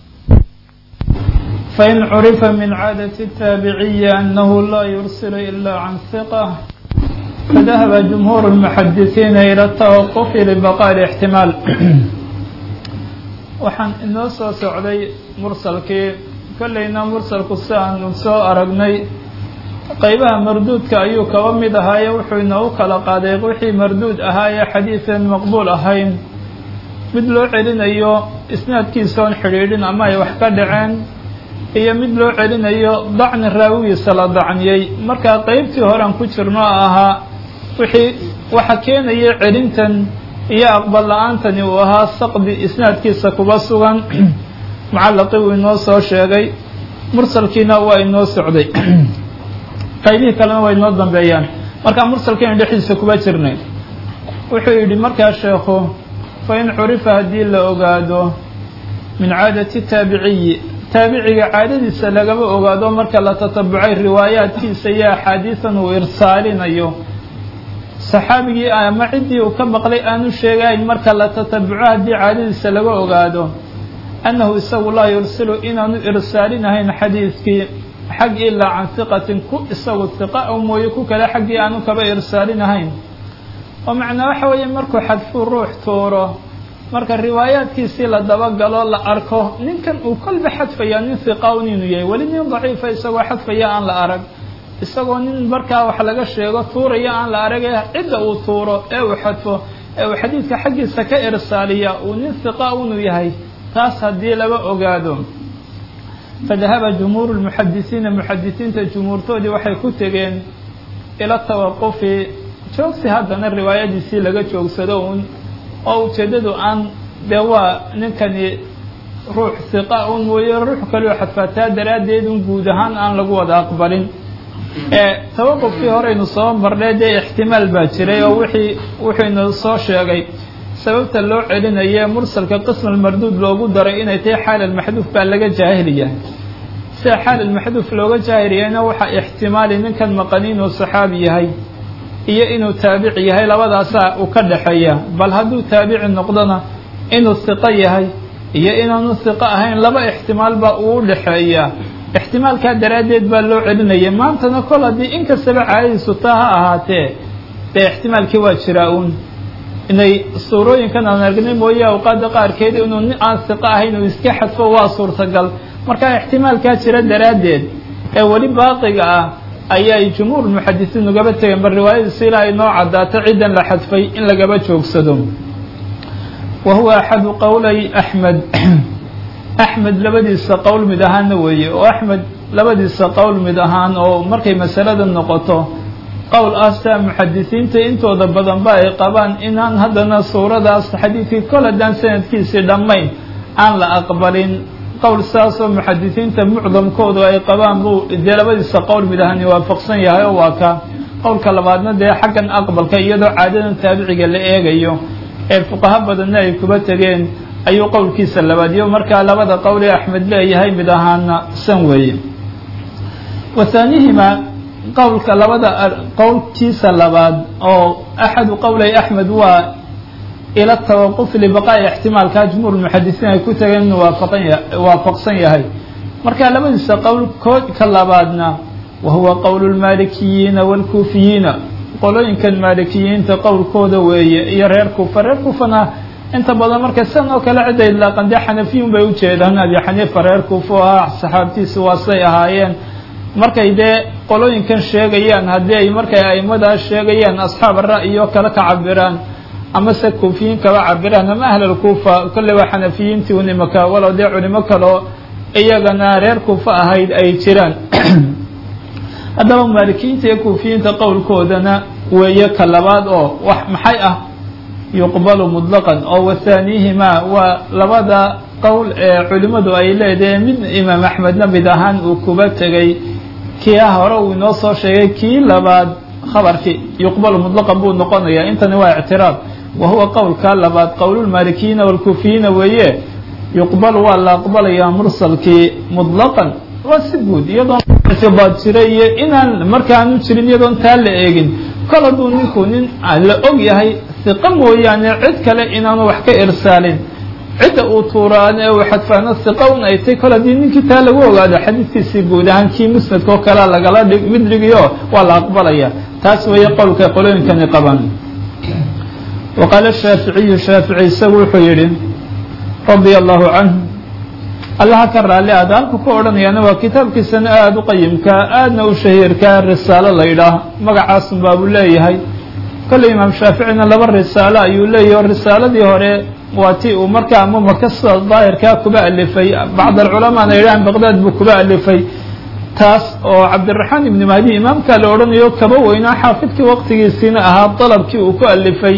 S1: fain curifa min caadati الtaabiciyi anahu laa yursil ila can hiqة fadahaba jumhuur الmuxadisiina ilى الtawaqfi libaqاء الاxtimaal waxaan inoo soo socday mursalkii
S2: kollayna mursalku si aanu soo aragnay qeybaha marduudka ayuu kaba mid ahaaye wuxuu inoogu kala qaaday wixii marduud ahaa ee xadiidan maqbuul ahayn mid loo celinayo isnaadkiisaoon xidhiidhin ama ay wax ka dhaceen iyo mid loo celinayo dacni raawigiisa la dacniyey markaa qeybtii horean ku jirno ahaa wixii waxa keenaya celintan iyo aqbal la-aantani uu ahaa saqdi isnaadkiisa kuba sugan mucallaqii uu inoo soo sheegay mursalkiina waa inoo socday qaybihii kalena waa inoo dambeeyaan markaa mursalkiina dhexdiisa kuba jirnay wuxuu yidhi markaa sheekhu fa in curifa haddii la ogaado min caadati taabiciyi taabiciga caadadiisa lagaba ogaado marka la tatabucay riwaayaadkiisa iyo axaadiisan uu irsaalinayo saxaabigii ama ciddii uu ka maqlay aanu sheegayn marka la tatabuco haddii caadadiisa laga ogaado annahu isagu laa yursilu inaanu irsaalinahayn xadiidkii xag ilaa can hiqatin ku isagu hiqa o mooye ku kale xaggii aanu kaba irsaalinahayn oo macnaa waxa weeye markuu xadfuu ruux tuuro marka riwaayaadkiisii la dabagalo la arko ninkan uu kolba xadfaya nin hiqa un inuu yahay weli nin daciifa isagoo xadfaya aan la arag isagoo nin markaa wax laga sheego tuuraya aan la arag ee cidda uu tuuro ee uu xadfo ee uu xadiidka xaggiisa ka irsaaliya uu nin hiqa unuu yahay taas haddii laba ogaado fadahaba jumhuuru lmuxadisiina muxadisiinta jumhuurtoodii waxay ku tegeen ila tawaqufi joogsi haddana riwaayadiisii laga joogsado un oo ujeeddadu aan dee waa ninkani ruux hiqa un mooye ruux kaleo xadfaataa daraaddeed un guud ahaan aan lagu wada aqbalin ee tawaqufkii horeynu soo marnay dee ixtimaal baa jiray oo wixii wuxuynu soo sheegay sababta loo celinaye mursalka qism almarduud loogu daray inay tahay xaal almaxduuf baa laga jaahiliya sida xaal almaxduuf looga jaahiliyayna waxaa ixtimaali ninkan maqani inuu saxaabi yahay iyo inuu taabici yahay labadaasaa uu ka dhexeeya bal hadduu taabici noqdona inuu hiqo yahay iyo inaanu hiqo ahayn laba ixtimaal baa uu dhexeeya ixtimaalkaa daraaddeed baa loo celinaya maantana kol haddii inkastaba caadadiisu taa ha ahaatee dee ixtimaalkii waa jiraa uun inay suurooyinkan aan aragnay mooye awqaadda qaarkeed inuu nin aan hiqo ahayn uu iska xadfo waa suurtagal markaa ixtimaalkaa jira daraaddeed ee weli baaqiga ah ayay jumhuur muxadisiin ugaba tegeen bal riwaayadiisi ilaa ay noo caddaato ciddan la xadfay in lagaba joogsado wa huwa axadu qowlay axmed axmed labadiisa qowl mid ahaanna weeye oo axmed labadiisa qowl mid ahaan oo markay masalada noqoto qowl ah sidaa muxadisiinta intooda badanba ay qabaan inaan haddana suuradaas xadiidkii kol haddaan sanadkiisii dhammayn aan la aqbalin qowl saasoo muxadisiinta mucdamkoodu ay qabaan buu dee labadiisa qowl mid ahaani waafaqsan yahay oo waa ka qowlka labaadna dee xaggan aqbalka iyadoo caadadan taabiciga la eegayo ee fuqaho badanna ay kuba tegeen ayuu qowlkiisa labaadiyo markaa labada qowl ee axmed leeyahay mid ahaana san weeye wa haanihimaa qowlka labada qowlkiisa labaad oo axadu qowlay axmed waa ila tawaquf libaqaa'i ixtimaalkaa jumhuur muxadisiin ay ku tageen inuu waafaqsan yahay marka labadiisa qowl koodka labaadna wa huwa qowlu lmaalikiyiina waalkuufiyiina qolooyinkan maalikiyiinta qowlkooda weeye iyo reer kuufa reer kuufana inta badan marka sidan oo kale cidda idlaaqan dee xanafiyun bay ujeedaan abi xaniifa reer kuufa oo ah saxaabtiisi waasay ahaayeen markay dee qolooyinkan sheegayaan haddii ay markay aimadaas sheegayaan asxaab ra'yi oo kale ka cabiraan ama se kuufiyiin kaba cabiraan ama ahlal kuufa kolley waa xanafiyiintii un imaka walow dee culimo kaleo iyagana reer kuufa ahayd ay jiraan haddaba maalikiyiinta iyo kuufiyiinta qowlkoodana weeye ka labaad oo wax maxay ah yuqbalu mutlaqan oo wathaaniihimaa waa labada qowl ee culimmadu ay leedahay mid imaam axmedna mid ahaan uu kuba tegay kia hore uu inoo soo sheegay kii labaad khabarkii yuqbalu mutlaqan buu noqonayaa intani waa ictiraad wa huwa qowlka labaad qowlulmaalikiyiina waalkuufiyiina weeye yuqbalu waa la aqbalayaa mursalkii mutlaqan waa si guud iyadoon ictibaad jira iyo inaan markaanu jirin iyadoon taa la eegin kol hadduu ninku nin la og yahay hiqo mooyaane cid kale inaanu wax ka irsaalin cidda uu tuuraan ee uu xadfaano hiqa un ay tay kol haddii ninkii taa lagu ogaado xadiidkiisii guud ahaan kii musnadka oo kalea lagala dhig mid dhigiyo waa la aqbalaya taas weeye qowlka qolooyinkani qabaan wa qaala shaaficiyu shaafici isagu wuxuu yidhi radia allahu canhu allaha ka raalli aada halku ku odhanayaana waa kitaabkiisana aada u qayimka aadna u shahiirka risaalo la yidhaah magacaasun baabuu leeyahay kolley imaam shaaficina laba risaalo ayuu leeyahy o risaaladii hore waa ti uu markaa ama maka sida daahirkaa kuba alifay bacd alculamaana yidhahan baqdaad buu kuba alifay taas oo cabdiraxmaan ibni mahdi imaamkaa la odhanayo kaba weynaa xaafidkii waqtigiisiina ahaa dalabkii uu ku alifay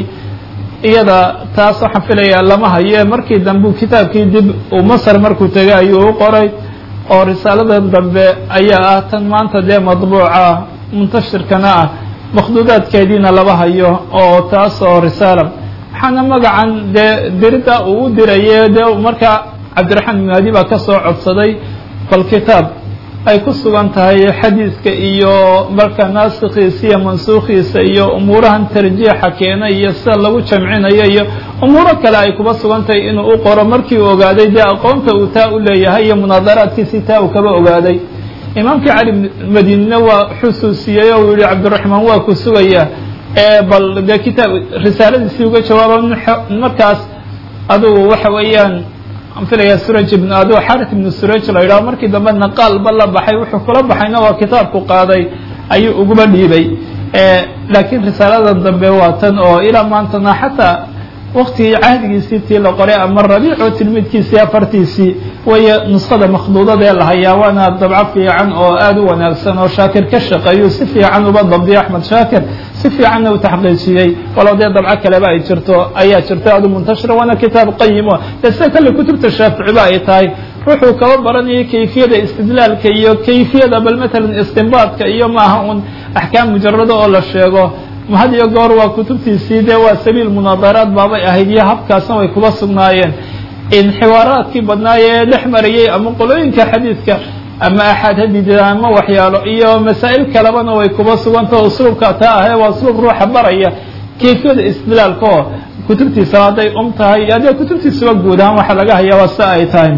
S2: iyada taas waxaan filayaa lama haye markii dambe kitaabkii dib uu masar markuu tegay ayuu u qoray oo risaaladan dambe ayaa ah tan maanta dee madbuuca muntashirkana ah makhduudaadkeediina laba hayo oo taas oo risaala waxaana magacan dee dirida uu u diraye dee markaa cabdiraxmaan ibn mahdi baa kasoo codsaday bal kitaab ay ku sugan tahay xadiidka iyo marka naasikhiisa iyo mansuukhiisa iyo umuurahan tarjiixa keenay iyo sida lagu jamcinayo iyo umuuro kale ay kuba sugan tahay inuu u qoro markii uu ogaaday dee aqoonta uu taa u leeyahay iyo munaadaraadkiisii taa uu kaba ogaaday imaamkii cali madinina waa xusuusiyey oo uu yihi cabdiraxmaan waa ku sugaya bal dee kitaab risaaladiisii uga jawaaba markaas adugu waxa weeyaan aan filaya suraj ibn adu xarit ibnu suraj la yidhaho markii dambe naqaalba la baxay wuxuu kula baxayna waa kitaabku qaaday ayuu uguba dhiibay laakiin risaaladan dambe waa tan oo ilaa maantana xataa waktigii cahdigiisii tii la qoray ama rabiico tilmidkiisii afartiisii waya nuskhada makhduudada ee la hayaa waana dabco fiican oo aada u wanaagsan oo shaakir ka shaqeeyu si fiican uba dabdiyo axmed shaakir si fiicanna u taxqiijiyey walow dee dabco kaleba ay jirto ayaa jirto aadu muntashira waana kitaab qayimo dee sida kale kutubta shaaficiba ay tahay ruuxuu kaba baranayo kayfiyada istidlaalka iyo kayfiyada bal matalan istinbaadka iyo maaha un axkaam mujarado oo la sheego had iyo goor waa kutubtiisii dee waa sabiil munaadaraad baabay ahayd iyo habkaasna way kuba sugnaayeen in xiwaaraadkii badnaayee dhex marayey ama qolooyinka xadiidka ama axaad hadida ama waxyaalo iyo masaa'il kalebana way kuba sugantao usluubka taa ahee waa usluub ruuxa baraya kayfiyada istidlaalka oo kutubtiisa hadday um tahay haddee kutubtiisuba guud ahaan waxa laga hayaa waa si ay tahay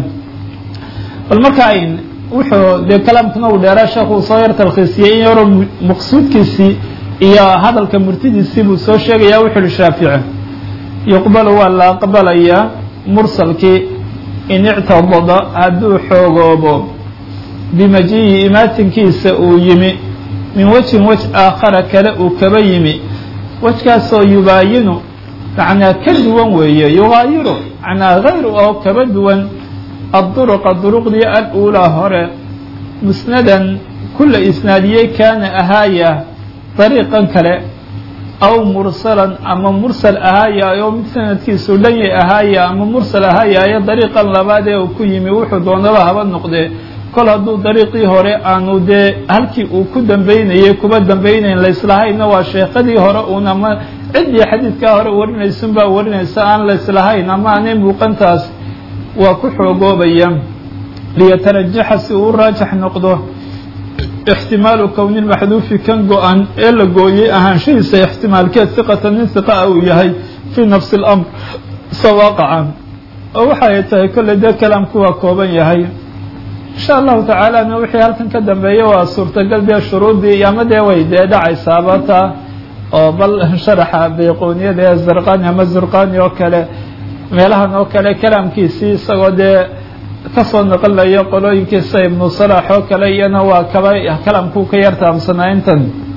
S2: bal marka ayn wuxuu dee kalaamkuna uu dheeraa sheekhu soo yar talkhiisiyey in yaro maqsuudkiisii iyo hadalka murtidiisii buu soo sheegaya wuxu uhi shaafici yuqbalu waa la aqbalayaa mursalkii in ictadada hadduu xoogoobo bimajiihi imaatinkiisa uu yimi min wejhin wej aakhara kale uu kaba yimi wejkaasoo yubaayinu macnaa ka duwan weeye yugaayiru macnaa hayr oo kaba duwan adduruqa duruqdii al-uulaa hore musnadan kula isnaadiyey kaana ahaaya dariiqan kale aw mursalan ama mursal ahaayaayo mid sanadkiisu dhanyay ahaaya ama mursal ahaayaayo dariiqan labaad ee uu ku yimi wuxuu doonaba haba noqdee kol hadduu dariiqii hore aanu dee halkii uu ku dambeynayay kuba dambaynayn layslahayna waa sheekadii hore uun ama ciddii xadiidkaa hore warinaysunbaa warinaysa aan layslahayn ama aanay muuqantaas waa ku xoogoobaya liyatarajaxa si uu u raajax noqdo ixtimaalu kowni maxduufi kan go-an ee la gooyey ahaanshahiisa ixtimaalkeed siqata nin siqaa uu yahay fii nafsi اlamr sawaqacan oo waxay tahay kolley dee kalaamku waa kooban yahay insha allahu tacaalana wixii halkan ka dambeeya waa suurtagal dee shuruudii ama dee way dee dhacaysaaba taa oo bal sharaxa bayqooniyada ee zarqani ama zurqani oo kale meelahan oo kale kalaamkiisii isagoo dee kasoo noqonayo qolooyinkiisa ibnu salax oo kale iyana waa kaba kalaamkuu ka yartaamsanaa intan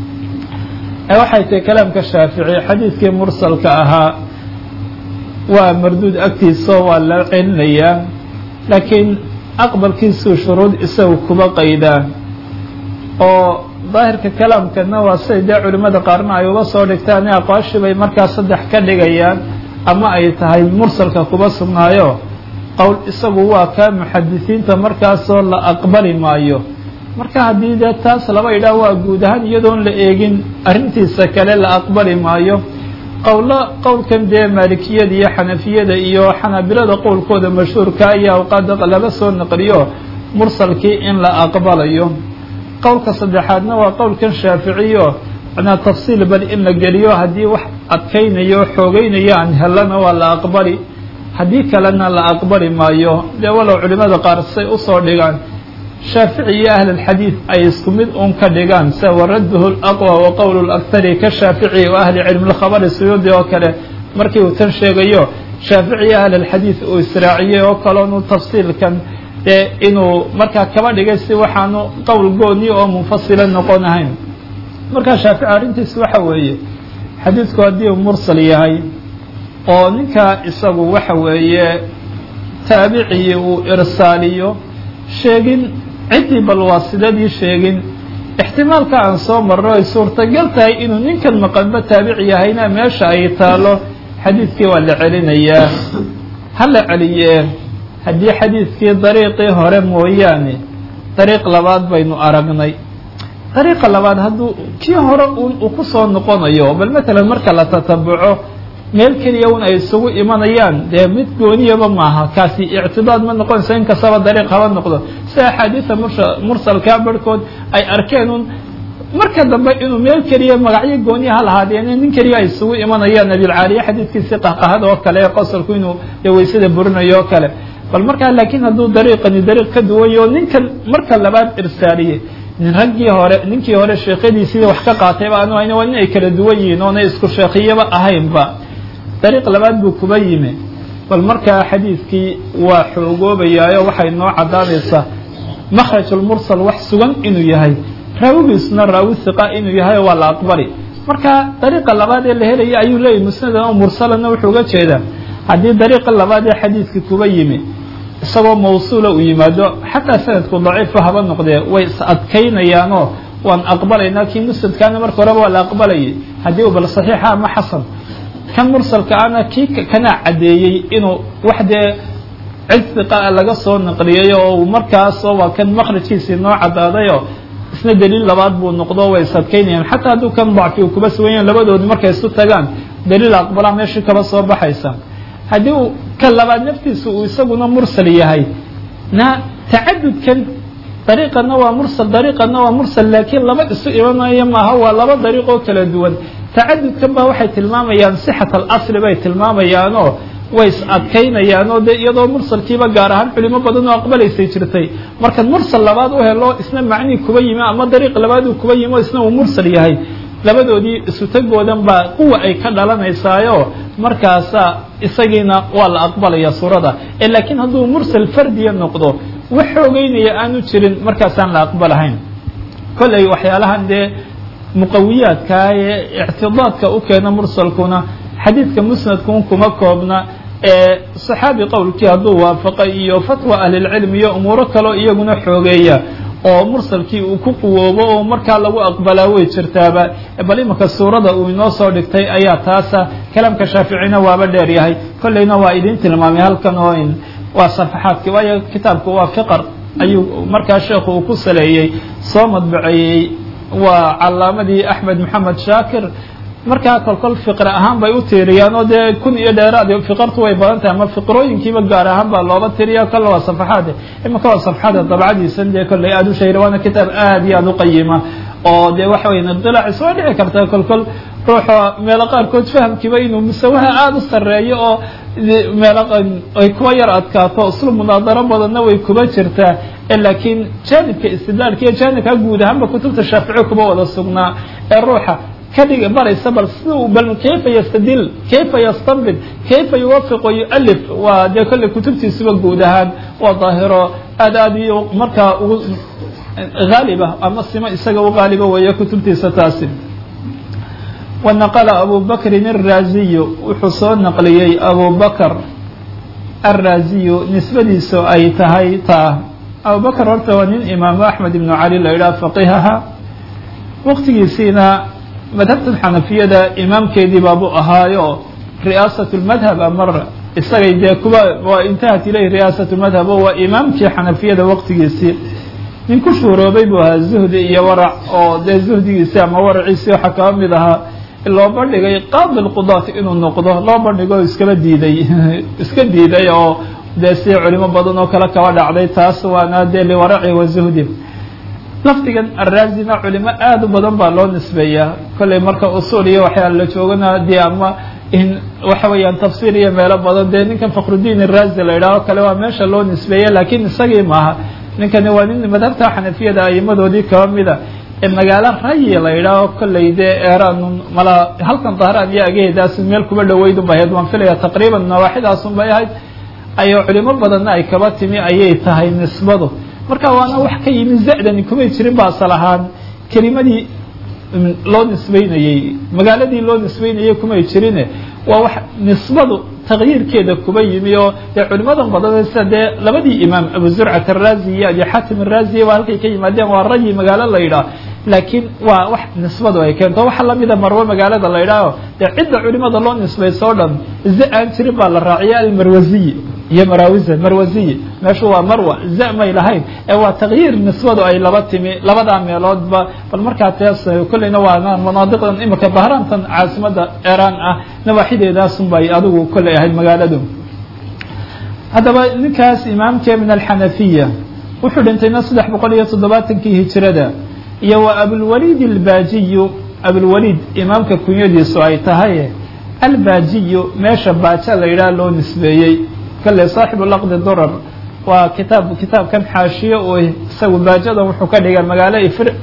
S2: waxay tahay kalaamka shaafici xadiidkii mursalka ahaa waa marduud agtiisa waa la celinayaa laakiin aqbalkiisuu shuruud isagu kuba qaydaa oo daahirka kalaamkana waa siday dee culimmada qaarna ay uba soo dhigtaan aqwaashii bay markaa saddex ka dhigayaan ama ay tahay mursalka kuba sugnaayo qowl isagu waa kaa muxadisiinta markaasoo la aqbali maayo marka haddii dee taas laba idhaah waa guud ahaan iyadoon la eegin arrintiisa kale la aqbali maayo qowlo qowlkan dee maalikiyada iyo xanafiyada iyo xanaabilada qowlkooda mashhuurka ayaa awqaada laga soo naqliyo mursalkii in la aqbalayo qowlka saddexaadna waa qowlkan shaaficiyo macnaa tafsiil bal in la geliyo haddii wax adkaynayo o xoogeynayo aan helana waa la aqbali haddii kalena la aqbali maayo dee walow culimada qaar say usoo dhigaan shaafici iyo ahl اlxadiid ay isku mid un ka dhigaan sida waradduhu laqwa wa qowl اlakari ka shaafici wa ahli cilmi lkhabari suyuudi oo kale markii uu tan sheegayo shaafici iyo ahl اlxadiid uu israaciyey oo kaloonu tafsiilkan dee inuu markaa kaba dhigay si waxaanu qowl gooni oo munfasila noqon ahayn markaa shaafici arrintiis waxa weeye xadiidku haddii uu mursal yahay oo ninkaa isagu waxa weeye taabicii uu irsaaliyo sheegin ciddii bal waasidadii sheegin ixtimaalka aan soo marno ay suurtagal tahay inuu ninkan maqanba taabici yahayna meesha ay taalo xadiidkii waa la celinayaa ha la celiyee haddii xadiidkii dariiqii hore mooyaane dariiq labaad baynu aragnay dariiqa labaad hadduu kii hore un uu ku soo noqonayo bal matalan marka la tatabuco meel keliya un ay isugu imanayaan dee mid gooniyaba maaha kaasi ictibaad ma noqonayso in kastaba dariiq haba noqdo sida axaadiida mursalkaa barhkood ay arkeen un marka dambe inuu meel keliya magacyo gooniya ha lahaadeen nin keliya ay isugu imanayaan nabilcaaliye xadiidkiisii qahqahada oo kale ee qosolku inuu dee weysada burinayo oo kale bal markaa laakiin hadduu dariiqani dariiq ka duwanyo ninkan marka labaad irsaaliye nin raggii hore ninkii hore sheekhadiisii wax ka qaatayba anu waa in ay kala duwan yihiin oonay isku sheekhiyaba ahaynba dariiq labaad buu kuba yimi bal markaa xadiidkii waa xoogoobayaayo waxay noo caddaanaysaa makhrajulmursal wax sugan inuu yahay raawigiisuna raawi hiqa inuu yahay waa la aqbali marka dariiqa labaad ee la helaya ayuu leeyahy musnadan oo mursalana wuxuu uga jeedaa haddii dariiqa labaad ee xadiidkii kuba yimi isagoo mawsuula uu yimaado xataa sanadku daciifa haba noqdee way is adkaynayaanoo waan aqbalaynaa kii musnadkaana marka horeba waa la aqbalayay haddii uu bal saxiixa ama xasan kan mursalka ana kii kanaa caddeeyey inuu wax dee cid hiqaa laga soo naqliyay oo markaasoo waa kan makhrajkiisii noo caddaadayoo isna daliil labaad buu noqdo way is adkaynayaan xataa hadduu kan dacfi uu kuba sugan yahan labadoodi markay isu tagaan daliil aqbalaa meeshii kaba soo baxaysa haddii uu ka labaad naftiisa uu isaguna mursal yahay na tacadudkan dariiqana waa mursal dariiqana waa mursal laakiin laba isu imanayo maaha waa laba dariiq oo kala duwan tacadudkan baa waxay tilmaamayaan sixat alasli bay tilmaamayaanoo way is adkaynayaanoo dee iyadoo mursalkiiba gaar ahaan culimo badan oo aqbalaysay jirtay marka mursal labaad u helo isna macnii kuba yimi ama dariiq labaad uu kuba yimi oo isna uu mursal yahay labadoodii isu tagoodan baa quwa ay ka dhalanaysaayo markaasa isagiina waa la aqbalaya suurada ee laakiin hadduu mursal fardiya noqdo wax xoogeynaya aanu jirin markaasaan la aqbalahayn kolley waxyaalahan dee muqawiyaadkaa ee ictidaadka u keena mursalkuna xadiidka musnadkun kuma koobna ee saxaabi qowlkii hadduu waafaqay iyo fatwa ahlilcilmi iyo umuuro kaleo iyaguna xoogeeya oo mursalkii uu ku quwoobo oo markaa lagu aqbalaa way jirtaaba bal imanka suurada uu inoo soo dhigtay ayaa taasa kalaamka shaaficina waaba dheer yahay kolleyna waa idin tilmaamay halkan oo in waa safaxaadki waayo kitaabku waa fiqar ayuu markaa sheekhu uu ku saleeyey soo madbaceeyey waa calaamadii axmed maxamed shaakir markaa kolkol fiqre ahaan bay u tiiriyaan oo dee kun iyo dheeraad fiqartu way badan tahay ama fiqrooyinkiiba gaar ahaan baa looba tiriya kolle waa safaxaad imanka waa safaxaada dabcadiisan dee kolley aada u shahira waana kitaab aad iyo aada u qayima oo dee waxa weya dilaacis waa dhici karta kolkol ruuxa meelo qaarkood fahamkiiba inuu musawaha aada u sarreeyo oo meelo ay kuwa yar adkaato islu munaadaro badanna way kuba jirtaa laakiin jaanibka istidlaalka iyo jaanibka guud ahaanba kutubta shaafici kuba wada sugnaa ee ruuxa kadhiga baraysa bal sida uu bal kayfa yastadil kayfa yastanbid kayfa yuwafiq wa yualif waa dee kolley kutubtiisuba guud ahaan waa daahiro aad aad iyo markaa ugu haaliba ama simo isaga u haaliba weeye kutubtiisa taasi wanaqala abu bakrin الraaziyu wuxuu soo naqliyey abu bakr الraaziyu nisbadiisu ay tahay taa abu bakr horta waa nin imaamu axmed ibnu cali la yidhaha faqihaha waqtigiisiina madhabtan xanafiyada imaamkeedii baabuu ahaayo ri'aasat lmadhab amar isagay dee kuba waa intahat ilayh ri'aasat lmadhab oo waa imaamkii xanafiyada waqtigiisii nin ku shuuroobay buu ahaa zuhdi iyo warac oo dee zuhdigiisii ama waraciisii waxaa kaba mid ahaa loo bandhigay qaadi lqudaat inuu noqdo loo bandhigo iskaba diiday iska diiday oo dee si culimo badan oo kale kaba dhacday taas waana dee liwaraci wa zuhdi lafdigan araazina culimo aad u badan baa loo nisbeeyaa kolley marka usuul iyo waxyaala la joogana dee ama in waxa weeyaan tafsiir iyo meelo badan dee ninkan fakhrudiin iraazi la yidhaho kale waa meesha loo nisbeeya laakiin isagii maaha ninkani waa nin madhabta xanafiyada aimadoodii kaba mida ee magaalo rayi la yidhaaho kolley dee eeraan mala halkan dahraan iyo agaheedaas meel kuba dhaweyd un bay ahayd waan filaya taqriiban nawaaxidaasun bay ahayd ayay culimo badanna ay kaba timi ayay tahay nisbadu marka waana wax ka yimi za-dani kumay jirin ba asal ahaan kelimadii loo nisbeynayey magaaladii loo nisbeynayey kumay jirine waa wax nisbadu takyiirkeeda kuba yimi oo dee culimadan badan sida dee labadii imaam abu zurcat arazi iyo abi xatim arazi waa halkay ka yimaadeen waa rayi magaalo la yidhaah laakiin waa wax nisbadu ay keento waxa lamida marwe magaalada la yidhaaho dee cidda culimada loo nisbayso o dhan za aan jirin baa la raaciya almarwaziyi iyo maraawiza marwaziyi meeshu waa marwa za may lahayn ee waa takyiir nisbadu ay laba timi labadaa meeloodba bal markaa tees kolleyna waa manaadiqdan imika bahraantan caasimada eraan ah nawaaxideedaasun bay adigu kolley ahayd magaaladu haddaba ninkaas imaamkee min alxanafiya wuxuu dhintayna saddex boqol iyo toddobaatankii hijirada iyo wa abulwaliid albaajiyu abulwaliid imaamka kunyadiisu ay tahay albaajiyu meesha baaja la yidhaha loo nisbeeyey kale saaxibu laqdi durar waa kitaab kitaabkan xaashiye oo isagu baajada wuxuu ka dhigay magaalo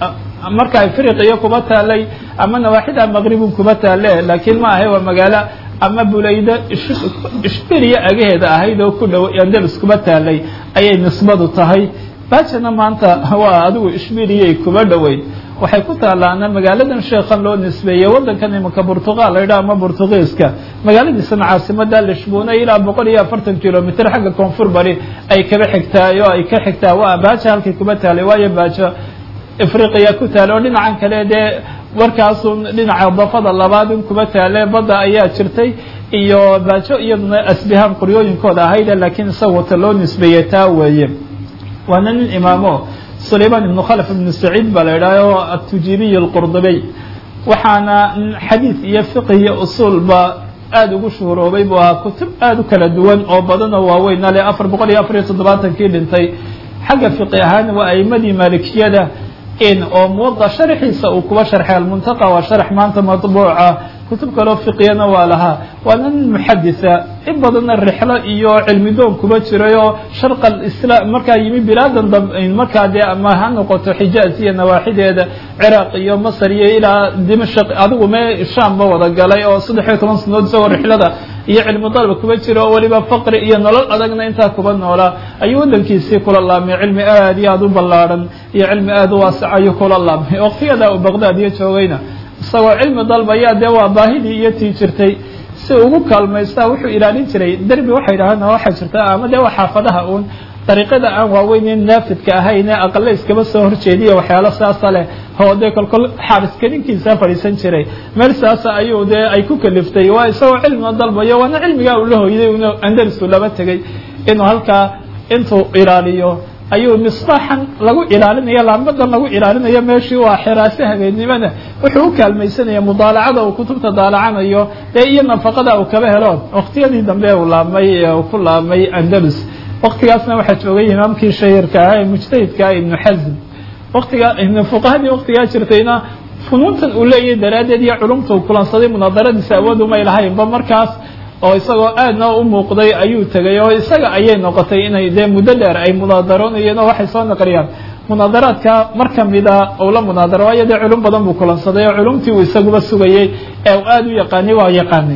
S2: marka afriqiya kuba taalay ama nawaaxida maqribun kuba taale laakiin ma ahay waa magaalo ama bulaydo ishbiriya agaheeda ahayd oo ku dhow andalus kuba taalay ayay nisbadu tahay baajana maanta waa adigu ishbiriyay kuba dhoweyd waxay ku taalaana magaaladan sheekhan loo nisbeeyey waddankan imanka burtuqal la yidhaha ama burtugiiska magaaladiisana caasimada lishbuuna ilaa boqol iyo afartan kilomitr xagga koonfur bari ay kaba xigtaay oo ay ka xigtaa waa baajo halkay kuba taalay waayo baajo afriqiya ku taale oo dhinacan kale dee warkaasun dhinaca dafada labaadun kuba taale badda ayaa jirtay iyo baajo iyaduna asbihaan qoryooyinkooda ahayde laakiin isaga wata loo nisbeeyey taa weeye waana nin imaamo sulayman ibnu khalf ibnu saciid baa la yidhaha oo atujibiy alqurdubiy waxaana xadiid iyo fiqh iyo usuulba aada ugu shuhuroobay buu ahaa kutub aada u kala duwan oo badan oo waaweyn ale afar boqol iyo afar iyo toddobaatankii dhintay xagga fiqi ahaan waa aimadii maalikiyada in oo muwada sharxiisa uu kuba sharxay almuntaqa waa sharax maanta matbuuca kutub kaloo fiqiyana waa lahaa waana nin muxaditha in badanna rixlo iyo cilmi doon kuba jiray oo sharqa islaam markaa yimi bilaadan dab markaa dee ama ha noqoto xijaaz iyo nawaaxideeda ciraaq iyo masar iyo ilaa dimashaq adigu mee shaamba wada galay oo saddex iyo toban sanadood isagoo rixlada iyo cilmi dalba kuba jira oo weliba faqri iyo nolol adagna intaa kuba noolaa ayuu waddankiisii kula laamay cilmi aad iyo aada u ballaarhan iyo cilmi aada u waasac ayuu kula laamay waqtiyada uu baqdaad iyo joogayna isagoo cilmi dalbayaa dee waa baahidii iyo tii jirtay si ugu kaalmaystaa wuxuu ilaalin jiray derbi waxay dhahaan waxay jirtaa ama dee waa xaafadaha uun dariiqada aan waaweyneyn naafidka ahayn ee aqale iskaba soo horjeediya waxyaalo saasa leh oo dee kolkol xaariska ninkiisaa fadhiisan jiray meel saasa ayuu dee ay ku kaliftay waa isagoo cilmiga dalbayo waana cilmigaa uu la hoyday un andalisku laba tegey inuu halkaa intuu ilaaliyo ayuu misbaaxan lagu ilaalinayo laambadan lagu ilaalinayo meeshii waa xiraase habeennimada wuxuu u kaalmaysanaya mudaalacada uu kutubta daalacanayo dee iyo nafaqada uu kaba helo waqtiyadii dambe uu laamay uu ku laamay andalus waqtigaasna waxaa joogay imaamkii shahirka ahaa ee mujtahidka ah ibnu xazm waqtiga fuqahadii waqtigaa jirtayna funuuntan uu leeyahay daraaddeed iyo culumta uu kulansaday munaadaradiisa awood umay lahaynba markaas oo isagoo aadna u muuqday ayuu tegay oo isaga ayay noqotay inay dee muddo dheer ay munaadaroonayeen oo waxay soo naqliyaan munaadaraadka mar kamida uu la munaadaro waayo dee culum badan buu kulansaday oo culumtii uu isaguba sugayey ee uu aada u yaqaanay waa yaqaanay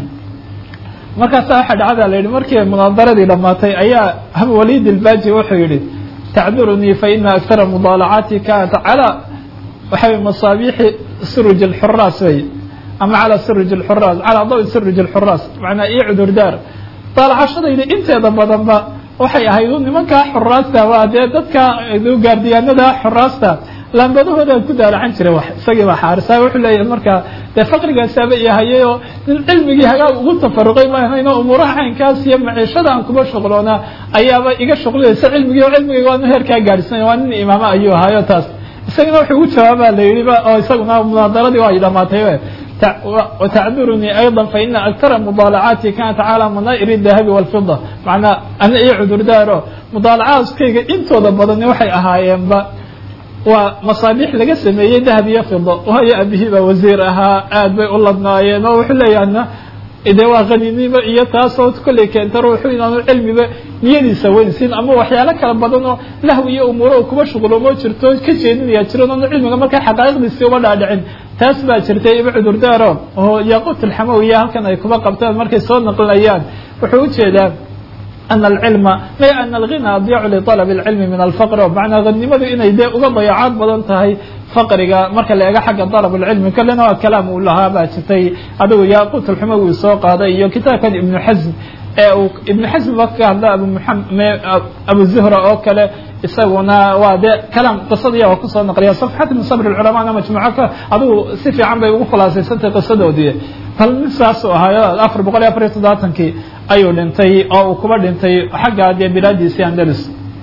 S2: markaasa waxaa dhacda la yidhi markii munaadaradii dhammaatay ayaa abwaliid ilbaji wuxuu yihi tacdurunii fa ina aktara mudaalacaati kanat calaa waxay masaabiixi suruj alxuraas wey ama calى sirj اxuraas calى dawi sirj اxuraas macnaa iyo cudurdaar daalacashadayda inteeda badanba waxay ahayd nimankaa xuraasta waa dee dadka gaardiyaanada xuraasta laambadahooda ku daalacan jiray wax isagii baa xaarisa wuxuu leeyahay markaa dee faqrigaasaaba ihayay oo nin cilmigii hagaag ugu tafaruqay ma ahayn oo umuuraha caynkaas iyo maciishada aan kuba shuqloonaa ayaaba iga shuqlinaysa cilmigii oo cilmigayga waana heerkaa gaadhsanay waa nin imaamo ayuu ahaayo taas isagana wuxuu ugu jawaabaa la yihi oo isaguna munaadaradii waa ay dhamaatay وتعذرني أيضا فإن أكثر مضاaلعاaتي كانت على منائر الذهب والفضة معنaa أنا iyo cudurdaaro مضاaلعاaskayga intooda badani waxay ahaayeenba waa masaaبيح laga sameeyey dahب iyo fiضة waayo abihii baa wasiir ahaa aad bay u ladnaayeen oo wuxuu leeyaha de waa qaninimo iyo taasoo kolley keenta ruuxu inaanu cilmiba niyadiisa weynsin ama waxyaalo kala badan oo lahwi iyo umuuro kuba shuqloomo jirto ka jeedinaya jiran oonu cilmiga markaa xaqaa'iqdiisii uba dhaadhicin taas baa jirtay iba cudurdaaro oo yaquut alxamawiya halkan ay kuba qabtaan markay soo naqlinayaan wuxuu ujeedaa ana alcilma may ana alghina adyacu liطalab اlcilmi min alfaqr o macnaa hanimadu inay dee uga dayacaad badan tahay faqriga marka la eego xagga dalab اlcilmi kalena waa kalaam uu lahaa baa jirtay adigu yaaqut alxumawi soo qaaday iyo kitaabkan ibnu xasm ee uu ibnu xasm ba ka hadla abu muxamed abu zuhra oo kale isaguna waa dee kalaam qisadii oo kusoo naqliya safxat min sabr اlculamana majmuuco ka adigu si fiican bay ugu khulaasaysantay qisadoodii bal nin saasuu ahaayo afar boqol iyo afar iyo toddobaatankii ayuu dhintay oo uu kuba dhintay xagga dee bilaadiisii andalus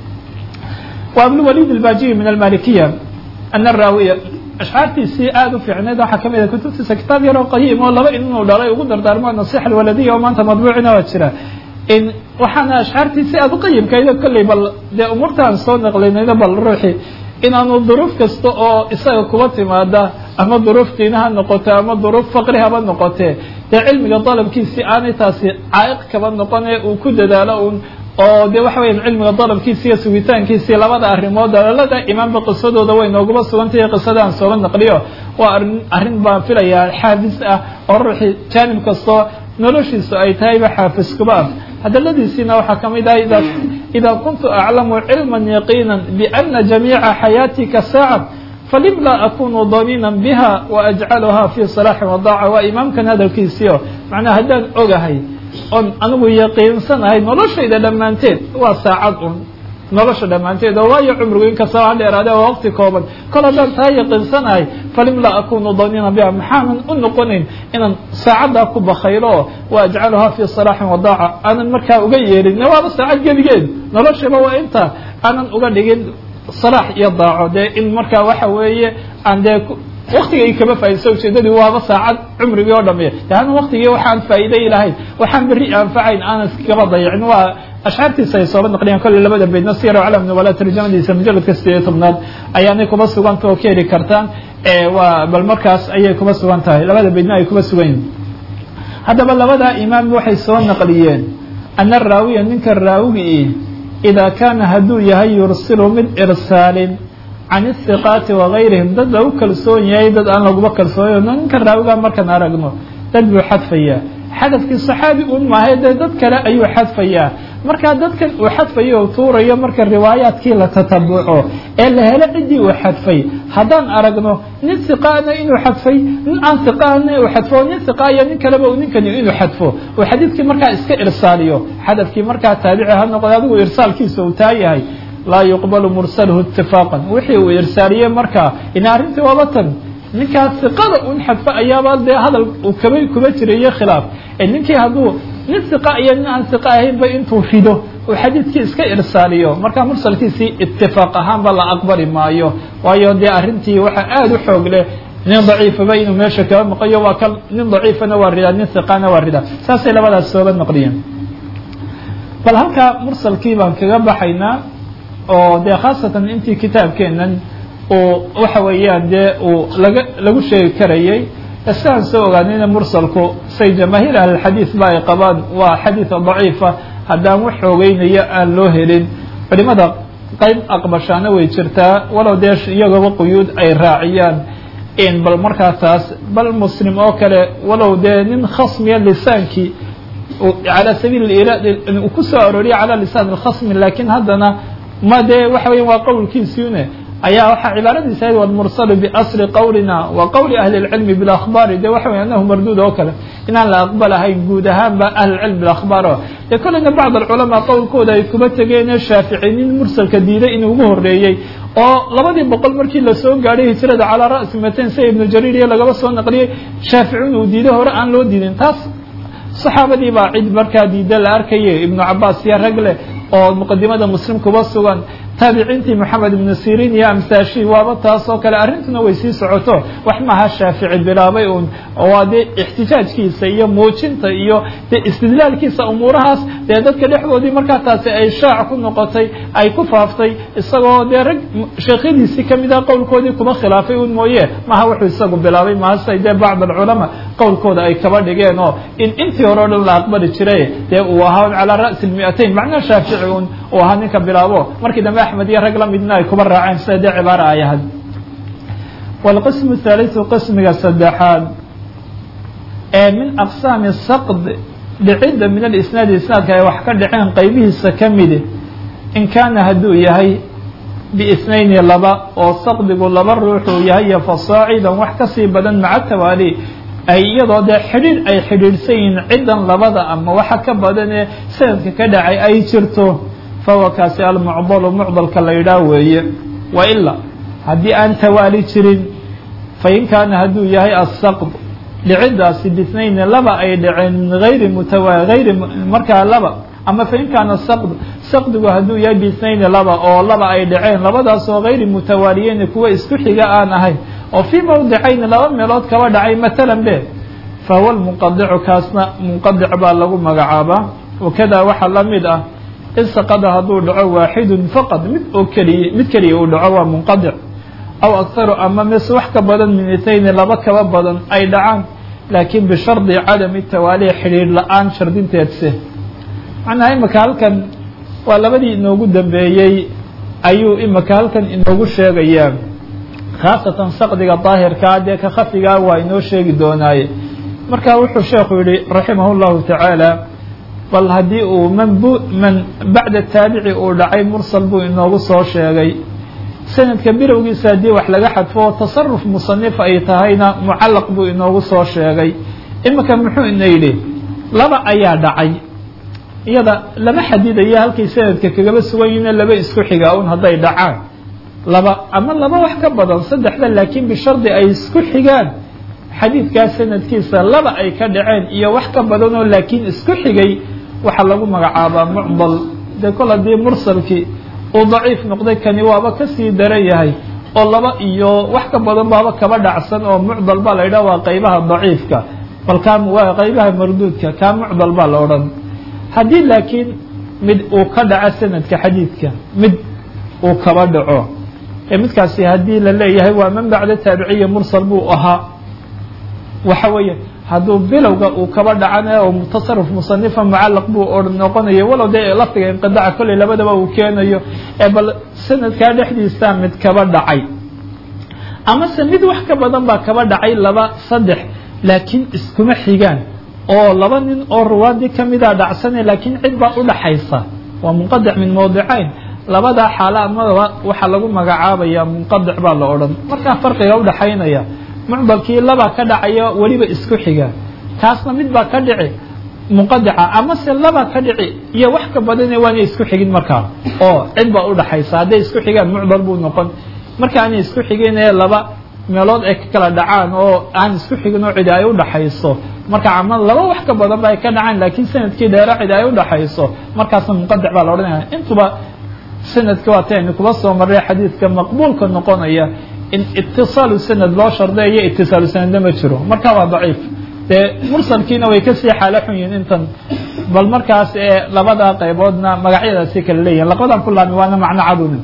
S2: wa abulwalid albajiyi min almalikiya ana raawiya ashcaartiisii aada u fiicneed waxaa ka mid a kutubtiisa kitaab yaroo qayiim oo laba inuu dhalay ugu dardaarmo nasixa alwaladiya oo maanta madbuucina waa jira in waxaana ashcaartiisii aada u qayimkaydo kolley bal dee umuurtaan soo naqlinayno bal ruuxi inaanu duruuf kasta oo isaga kuba timaada ama duruuf diina ha noqote ama duruuf faqri haba noqotee dee cilmiga dalabkiisii aanay taasi caa'iq kaba noqone uu ku dadaalo un oo de waxa weya cilmiga dalabkiisi iyo sugitaankiisii labada arrimood dalaalada imaanba qisadooda way nooguma sugantahay qisadaan sooga naqliyo waa arin arrin baan filayaa xaafis ah oo ruuxii jaanib kastoo noloshiisu ay tahayba xaafis kuba ah hadaladiisiina waxaa ka mid ah ida idaa kuntu aclamu cilma yaqiina biana jamiica xayaatika saaca falim laa akunu damiina biha waajcaluha fi salaaxi wadaaca waa imaamkan hadalkiisiio macnaha haddaan ogahay oon anigu yaqiinsanahay noloshayda dhammaanteed waa saacad un nolosha dhammaanteed oo waayo cumrigu inkastaba ha dheeraade waa waqti kooban kol haddaan taa yaqiinsanahay falim laa akunu damiina biha maxaanan u noqonayn inaan saacaddaa ku bakaylo wa ajcaluhaa fi salaaxin wadaaca aanan markaa uga yeelin waaba saacad geligeed noloshaba waa intaa aanan uga dhigin salaax iyo daaco dee in markaa waxa weeye aan dee waktigay kaba faa'idaysa ujeedadii waaba saacad cumrigii oo dhamiya deana waktigii waxaan faa'iiday lahayn waxaan berri anfacayn aanan iskaba dayacin waa ashcaartiisa ay sooba naqliyaan kolley labada baydna siyar calam nubala tarjamadiisa mujaladka sideed iyo tobnaad ayaanay kuba suganta oo ka heli kartaan waa bal markaas ayay kuba sugan tahay labada baydna ay kuba sugan yihin haddaba labadaa imaam waxay soo naqliyeen ana raawiya ninka raawigii idaa kaana hadduu yahay yursilu mid irsaalin can ihiqaati wagayrihim dad lagu kalsoon yahay dad aan laguma kalsoonayo ninka raawigaa markaan aragno dad buu xadfayaa xadafkii saxaabi un maahay dee dad kale ayuu xadfayaa markaa dadkan uu xadfayo o tuurayo marka riwaayaadkii la tatabuco ee la helo ciddii uu xadfay haddaan aragno nin hiqaana inuu xadfay nin aan hiqaana uu xadfo nin hiqa iyo nin kaleba uu ninkani inuu xadfo uu xadiidkii markaa iska irsaaliyo xadafkii markaa taabici ha noqdo adigu irsaalkiisa uu taa yahay laa yuqbalu mursalhu itifaaqan wixii uu irsaaliyey markaa ina arrintii waaba tan ninkaa hiqada un xadfo ayaaba dee hadal uu kaba kuba jirayo khilaaf ee ninkii hadduu nin hiqa iyo nin aan hiqa ahaynba intuu rido uu xadiidkii iska irsaaliyo markaa mursalkiisii itifaaq ahaanba la aqbali maayo waayo dee arrintii waxaa aada u xoog leh nin daciifaba inuu meesha kaba maqayo waa ka nin daciifana waa ridaa nin hiqana waa ridaa saasay labadaas sooga naqliyeen bal halkaa mursalkii baan kaga baxaynaa oo dee khaasatan intii kitaabkeenan uu waxa weeyaan dee uu laga lagu sheegi karayay sidaan soo ogaanayna mursalku say jamaahiir ahlilxadiid ba ay qabaan waa xadiida daciifa haddaan wax xoogeynayo aan loo helin culimada qayb aqbashaana way jirtaa walow dee iyagaba quyuud ay raaciyaan in bal markaa taas bal muslim oo kale walow dee nin khasmiya lisaankii calى sabiil irad uu ku soo arooriya calى lisaan اkhasmi lakin haddana ma dee waxa weya waa qowlkiisiune ayaa waxaa cibaaradiisa ahayd wlmursalu biasli qowlina wa qowli ahli اlcilmi biاlakhbaari de waxa wey anahu marduud oo kale inaan la aqbalahayn guud ahaanba ahlulcilm biakhbaar o dee kolleyna bacd alculamaa qowlkooda ay kuba tegeene shaafici nin mursalka diiday inuu ugu horeeyey oo labadii boqol markii lasoo gaadhay hijrada calaa ra'si maten sida ibnu jariir iyo lagaba soo naqliyey shaafici inuu diiday hore aan loo diidin taas saxaabadii baa cid markaa diida la arkayay ibnu cabaas iyo rag leh oo muqadimada muslim kuba sugan taabiciintii moxamed ibnu siriin iyo amsaashi waaba taas oo kale arrintuna way sii socoto wax maaha shaafici bilaabay un waa dee ixtijaajkiisa iyo muujinta iyo dee istidlaalkiisa umuurahaas dee dadka dhexdoodii markaa taasi ay shaac ku noqotay ay ku faaftay isagoo dee rag sheekhyadiisii kamid ah qowlkoodii kuba khilaafay un mooye maha wuxuu isagu bilaabay mahasay dee bacd alculamaa qowlkooda ay kaba dhigeen oo in intii hore o dhan la aqbali jiray dee uu ahaa calaa ra'si lmi'atayn macnaa shaafici un uu ahaa ninka bilaabo markii dambe axmed iyo rag la midna ay kuba raaceen sida dee cibaara ay ahayd wاlqismu الثaaliثu qismiga saddexaad ee min aqsaami saqd dhicidda min alisnaadi isnaadka ay wax ka dhaceen qaybihiisa ka midi in kaana hadduu yahay biisnayni laba oo saqdigu laba ruuxuu yahay iyo fasaacidan wax kasii badan maca tawaali ay iyadoo dee xidhiidh ay xidhiidhsan yihiin ciddan labada ama waxa ka badan ee sanadka ka dhacay ay jirto fahuwa kaasi almucdalu mucdalka la yidhaah weeye wa ilaa haddii aan tawaali jirin fain kaana hadduu yahay asaqd dhiciddaasi bisnayni laba ay dhaceen min ayri mutawa ayri markaa laba ama fain kaana saqd saqdigu hadduu yahay bisnayni laba oo laba ay dhaceen labadaasoo hayri mutawaaliyeyn kuwa isku xiga aan ahayn oo fii mawdicayni laba meelood kaba dhacay matalan be fahuwa lmunqadicu kaasna munqadic baa lagu magacaabaa wakadaa waxaa la mid ah in saqada hadduu dhaco waaxidun faqad mid oo keliya mid keliya uu dhaco waa munqadic aw akharu ama mise wax ka badan min itayni laba kaba badan ay dhacaan laakiin bishardi cadami tawaali xidhiidh la-aan shardinteedse macnaha imika halkan waa labadii inoogu dambeeyey ayuu imika halkan inoogu sheegayaa khaasatan saqdiga daahirkaa dee ka khafigaa waa inoo sheegi doonaaye marka wuxuu sheekhu yihi raximah اllahu tacaala bal haddii uu man bu man bacda taabici uu dhacay mursal buu inoogu soo sheegay sanadka bilowgiisa haddii wax laga xadfo tasaruf musanif ay tahayna mucallaq buu inoogu soo sheegay imika muxuu ina yidhi laba ayaa dhacay iyada lama xadidayo halkay sanadka kagaba sugan yihiine laba isku xigaa un hadday dhacaan laba ama laba wax ka badan saddexda laakiin bishardi ay isku xigaan xadiidkaa sanadkiisa laba ay ka dhaceen iyo wax ka badanoo laakiin isku xigay waxaa lagu magacaabaa mucdal dee kol haddii mursalkii uu daciif noqday kani waaba kasii daran yahay oo laba iyo wax ka badan baaba kaba dhacsan oo mucdal baa la yidhaha waa qaybaha daciifka bal kaa waa qaybaha marduudka kaa mucdal baa la odhan haddii laakiin mid uu ka dhaco sanadka xadiidka mid uu kaba dhaco ee midkaasi haddii la leeyahay waa man bacda taabiciya mursal buu ahaa waxa weeye hadduu bilowga uu kaba dhacana oo tasaruf musanifa mucallaq buu o noqonayo walow dee lafdiga inqidaca kolley labadaba uu keenayo ee bal sanadkaa dhexdiisa mid kaba dhacay amase mid wax ka badan baa kaba dhacay laba saddex laakiin iskuma xigaan oo laba nin oo ruwaadii kamida dhacsane laakiin cid baa udhaxaysa waa munqadic min mawdicayn labadaa xaala amadaba waxaa lagu magacaabaya munqadic baa la odhan markaa farqiga udhaxaynaya mucdalkii laba ka dhacaya weliba isku xiga kaasna mid baa ka dhici munqadica amase laba ka dhici iyo wax ka badane waana isku xigin markaa oo cid baa udhaxaysa hadday isku xigaan mucdal buu noqon marka aanay isku xigin ee laba meelood ay ka kala dhacaan oo aan isku xigin oo cidi ay udhaxayso marka ama laba wax ka badan ba ay ka dhacaan laakiin sanadkii dheera cidi ay udhaxayso markaasna munqadic baa la odhanaya intuba sanadka waa ta aynu kuba soo marray xadiidka maqbuulka noqonaya in itisaalu sanad loo shardeeyo itisaalu sanadna ma jiro marka waa daciif dee mursalkiina way kasii xaalo xun yihin intan bal markaas ee labada qayboodna magacyadaasi kala leeyihin laqadan ku laami waana macno cadun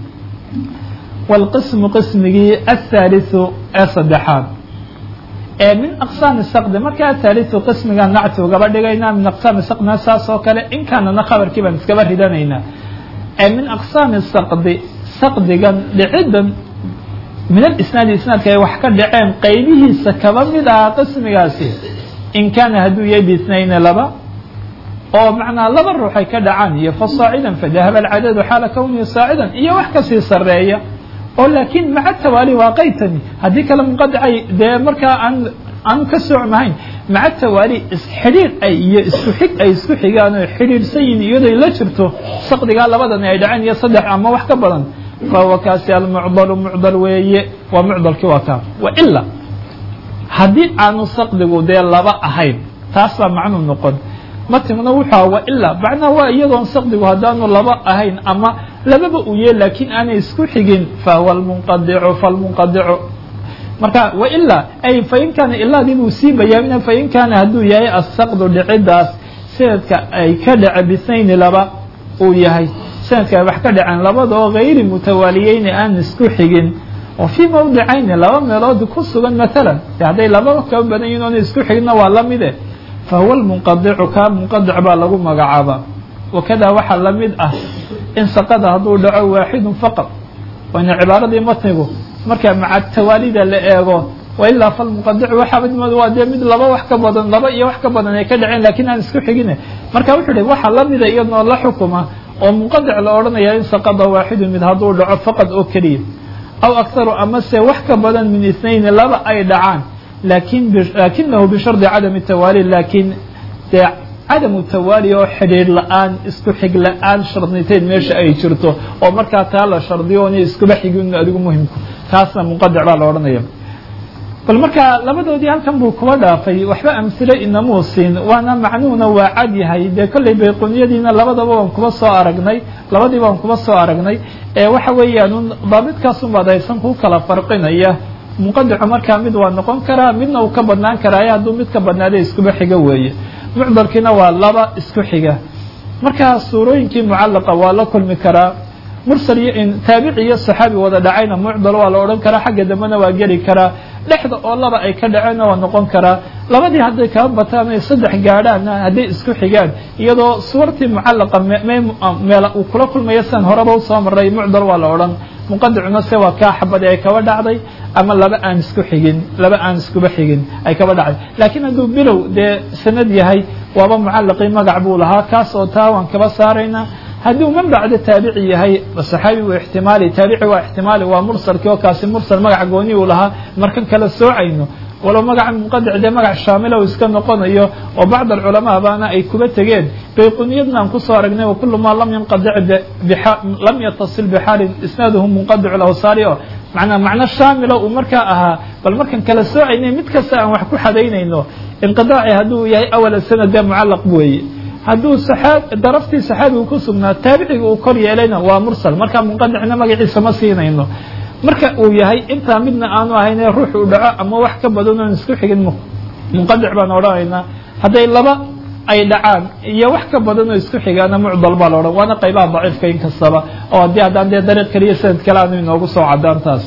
S2: wاlqismu qismigii aلthaaliثu ee saddexaad ee min aqsaami saqdi marka athaaliثu qismiga nacti ugaba dhigaynaa min aqsaami saqdina saas oo kale in kaanana khabarkii baan iskaba ridanaynaa ee min aqsaami saqdi saqdigan dhicidan min alisnaadi isnaadka ay wax ka dhaceen qaybihiisa kaba mid aha qismigaasi in kaana hadduu yahay biisnayni laba oo macnaa laba ruux ay ka dhacaan iyo fa saacidan fadahaba alcadadu xaala kownihi saacidan iyo wax kasii sareeya oo laakiin maca tawaali waa qaytani haddii kale munqadicay dee markaa aan aan ka socmahayn maca tawaali isxidhiir ay iyo isku xig ay isku xigaan oo xidhiirsan yihin iyadoy la jirto saqdigaa labadani ay dhaceen iyo saddex ama wax ka badan fahuwa kaasi almucdalu mucdal weeye waa mucdalkii waa kaa waila haddii aanu saqdigu dee laba ahayn taas baa macnuu noqon matimna wuxuu aha waila macnaha waa iyadoon saqdigu haddaanu laba ahayn ama lababa uu yee laakiin aanay isku xigin fahuwa almunqadicu falmunqadicu marka waila ay fain kaana ilaadii buu sii bayaamina fain kaana hadduu yahay asaqdu dhicidaas sanadka ay ka dhace bisnayni laba uu yahay sanadka ay wax ka dhaceen labadoo hayri mutawaaliyeyni aan isku xigin oo fii mawdicayni laba meelood ku sugan maalan de hadday lababa kaba badan yihin oona isku xigna waa la mide fahuwa lmunqadicu kaa munqadic baa lagu magacaabaa wakada waxaa la mid ah in saqada hadduu dhaco waaxidun faqad waana cibaaradii matnigu marka maca tawaalida la eego wailaa falmuqadicu waxaabadmood waa dee mid laba wax ka badan laba iyo wax ka badan ay ka dhaceen lakiin aan isku xigine marka wuxuu ihi waxa lamida iyadnoo la xukuma oo munqadic la odhanaya in saqada waaxidu mid hadduu dhaco faqad oo keliya aw akharu amase wax ka badan min itnayn laba ay dhacaan lakin laakinahu bishardi cadami tawaali laakiin dee cadamu tawaali oo xidhiir la-aan isku xig la-aan shardniteed meesha ay jirto oo markaa taa la shardiyo oona iskuba xigin adigu muhimku taasna munqadic baa la odhanaya bal markaa labadoodii halkan buu kuba dhaafay waxba amsile inamuu siin waana macnuhuna waa cad yahay dee kolley bayquniyadiina labadaba waan kuba soo aragnay labadiiba waan kuba soo aragnay ee waxa weeyaan un daabidkaasun baad haysan kuu kala farqinaya munqadicu markaa mid waa noqon karaa midna uu ka badnaan karaayo hadduu mid ka badnaada iskuba xiga weeye mucdalkiina waa laba isku xiga markaa suurooyinkii mucallaqa waa la kulmi karaa mursal iyo taabici iyo saxaabi wada dhacayna mucdal waa la odhan karaa xagga dambena waa geli karaa dhexda oo laba ay ka dhaceenna waa noqon karaa labadii hadday kaba bataan ay saddex gaadhaanna hadday isku xigaan iyadoo suwartii mucallaqa meel uu kula kulmayo sidan horeba usoo maray mucdal waa la odhan muqadicuna se waa kaa xabad ay kaba dhacday ama laba aan isku xigin laba aan iskuba xigin ay kaba dhacday laakiin hadduu bilow dee sanad yahay waaba mucallaqii magac buu lahaa kaas oo taa waan kaba saaraynaa hadduu man bacda taabici yahay saxaabi waa ixtimaali taabici waa ixtimaali waa mursalkii oo kaasi mursal magac gooni uu lahaa markan kala soocayno walow magaca munqadic dee magac shaamila uu iska noqonayo oo bacd alculamaa baana ay kuba tegeen bayquniyadna aan kusoo aragnay wakulu maa lam yanqadic lam yatasil bixaalin isnaaduhu munqadic lawsaari oo manaa macno shaamila uu markaa ahaa bal markan kala soocaynay mid kasta aan wax ku xadaynayno inqidaaci hadduu yahay awala sanad dee mucallaq weeye hadduu daraftii saxaabigu ku sugnaa taabiciga uu kor yeelayna waa mursal markaa munqadicna magaciisa ma siinayno marka uu yahay intaa midna aanu ahayn ruux uu dhaco ama wax ka badan oon isku xigin munqadic baan odhanaynaa hadday laba ay dhacaan iyo wax ka badan oo isku xigaana mucdal baa la odhan waana qaybaha daciifka in kastaba oo haddii haddaan dee dariiq kaliya sanad kale aanu inoogu soo cadaan taas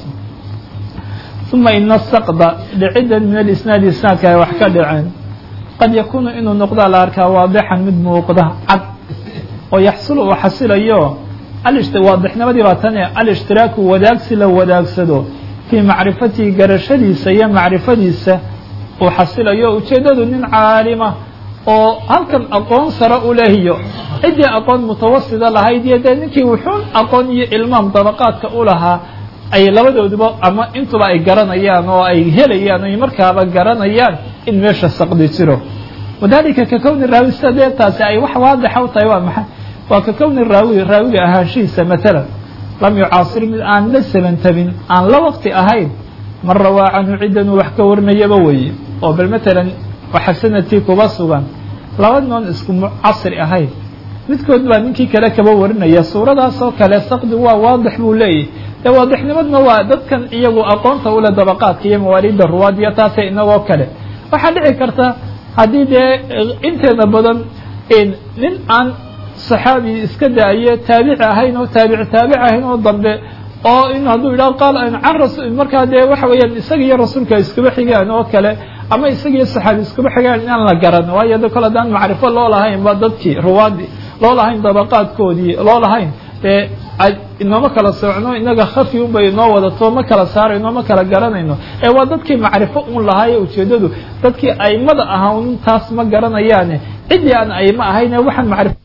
S2: uma ina saqda dhiciddan min alisnaadi isnaadka ay wax ka dhaceen qad yakuunu inuu noqdaa la arkaa waadixan mid muuqda cad oo yaxsulu uu xasilayo waadixnimadii baa tane alishtiraaku wadaagsi la wadaagsado fii macrifatihi garashadiisa iyo macrifadiisa uu xasilayo ujeeddadu nin caalima oo halkan aqoon sare u lehiyo ciddii aqoon mutawasida lahayd iyo dee ninkii wuxuun aqoon iyo ilmaam dabaqaadka u lahaa ay labadooduba ama intuba ay garanayaan oo ay helayaan ay markaaba garanayaan in meesha saqdi jiro wadalika ka kowni raawi sida dee taasi ay wax waadixa u tahay waa maxay waa ka kowni raawi raawiga ahaanshihiisa matalan lam yucaasir mid aan la sabantabin aan la waqti ahayn man rawaa canhu ciddanuu wax ka warinayaba weeye oo bal matalan waxa sanadkii kuba sugan laba noon isku casri ahayn midkood baa ninkii kale kaba warinaya suuradaas oo kale saqdi waa waadix buu leeyahy dee waadixnimadna waa dadkan iyagu aqoonta ule dabaqaadka iyo mawaaliidda ruwaad iyo taase inagoo kale waxaa dhici karta haddii dee inteeda badan nin aan saxaabi iska daaye taabici ahayn oo taabici taabici ahayn oo dambe oo in hadduu yidhaho qaal can rasul markaa dee waxa weeyaan isaga iyo rasuulka iskuba xigaan oo kale ama isaga iyo saxaabi iskuba xigaan inaan la garan waayo de kole haddaan macrifo loo lahayn ba dadkii ruwaadii loo lahayn dabaqaadkoodii loo lahayn dee inooma kala soocno inaga khafi un bay inoo wadato ma kala saarayno ma kala garanayno ee waa dadkii macrifo un lahaaye ujeeddadu dadkii aimada ahaa un taas ma garanayaane ciddii aan aimo ahayne waxaan macrifo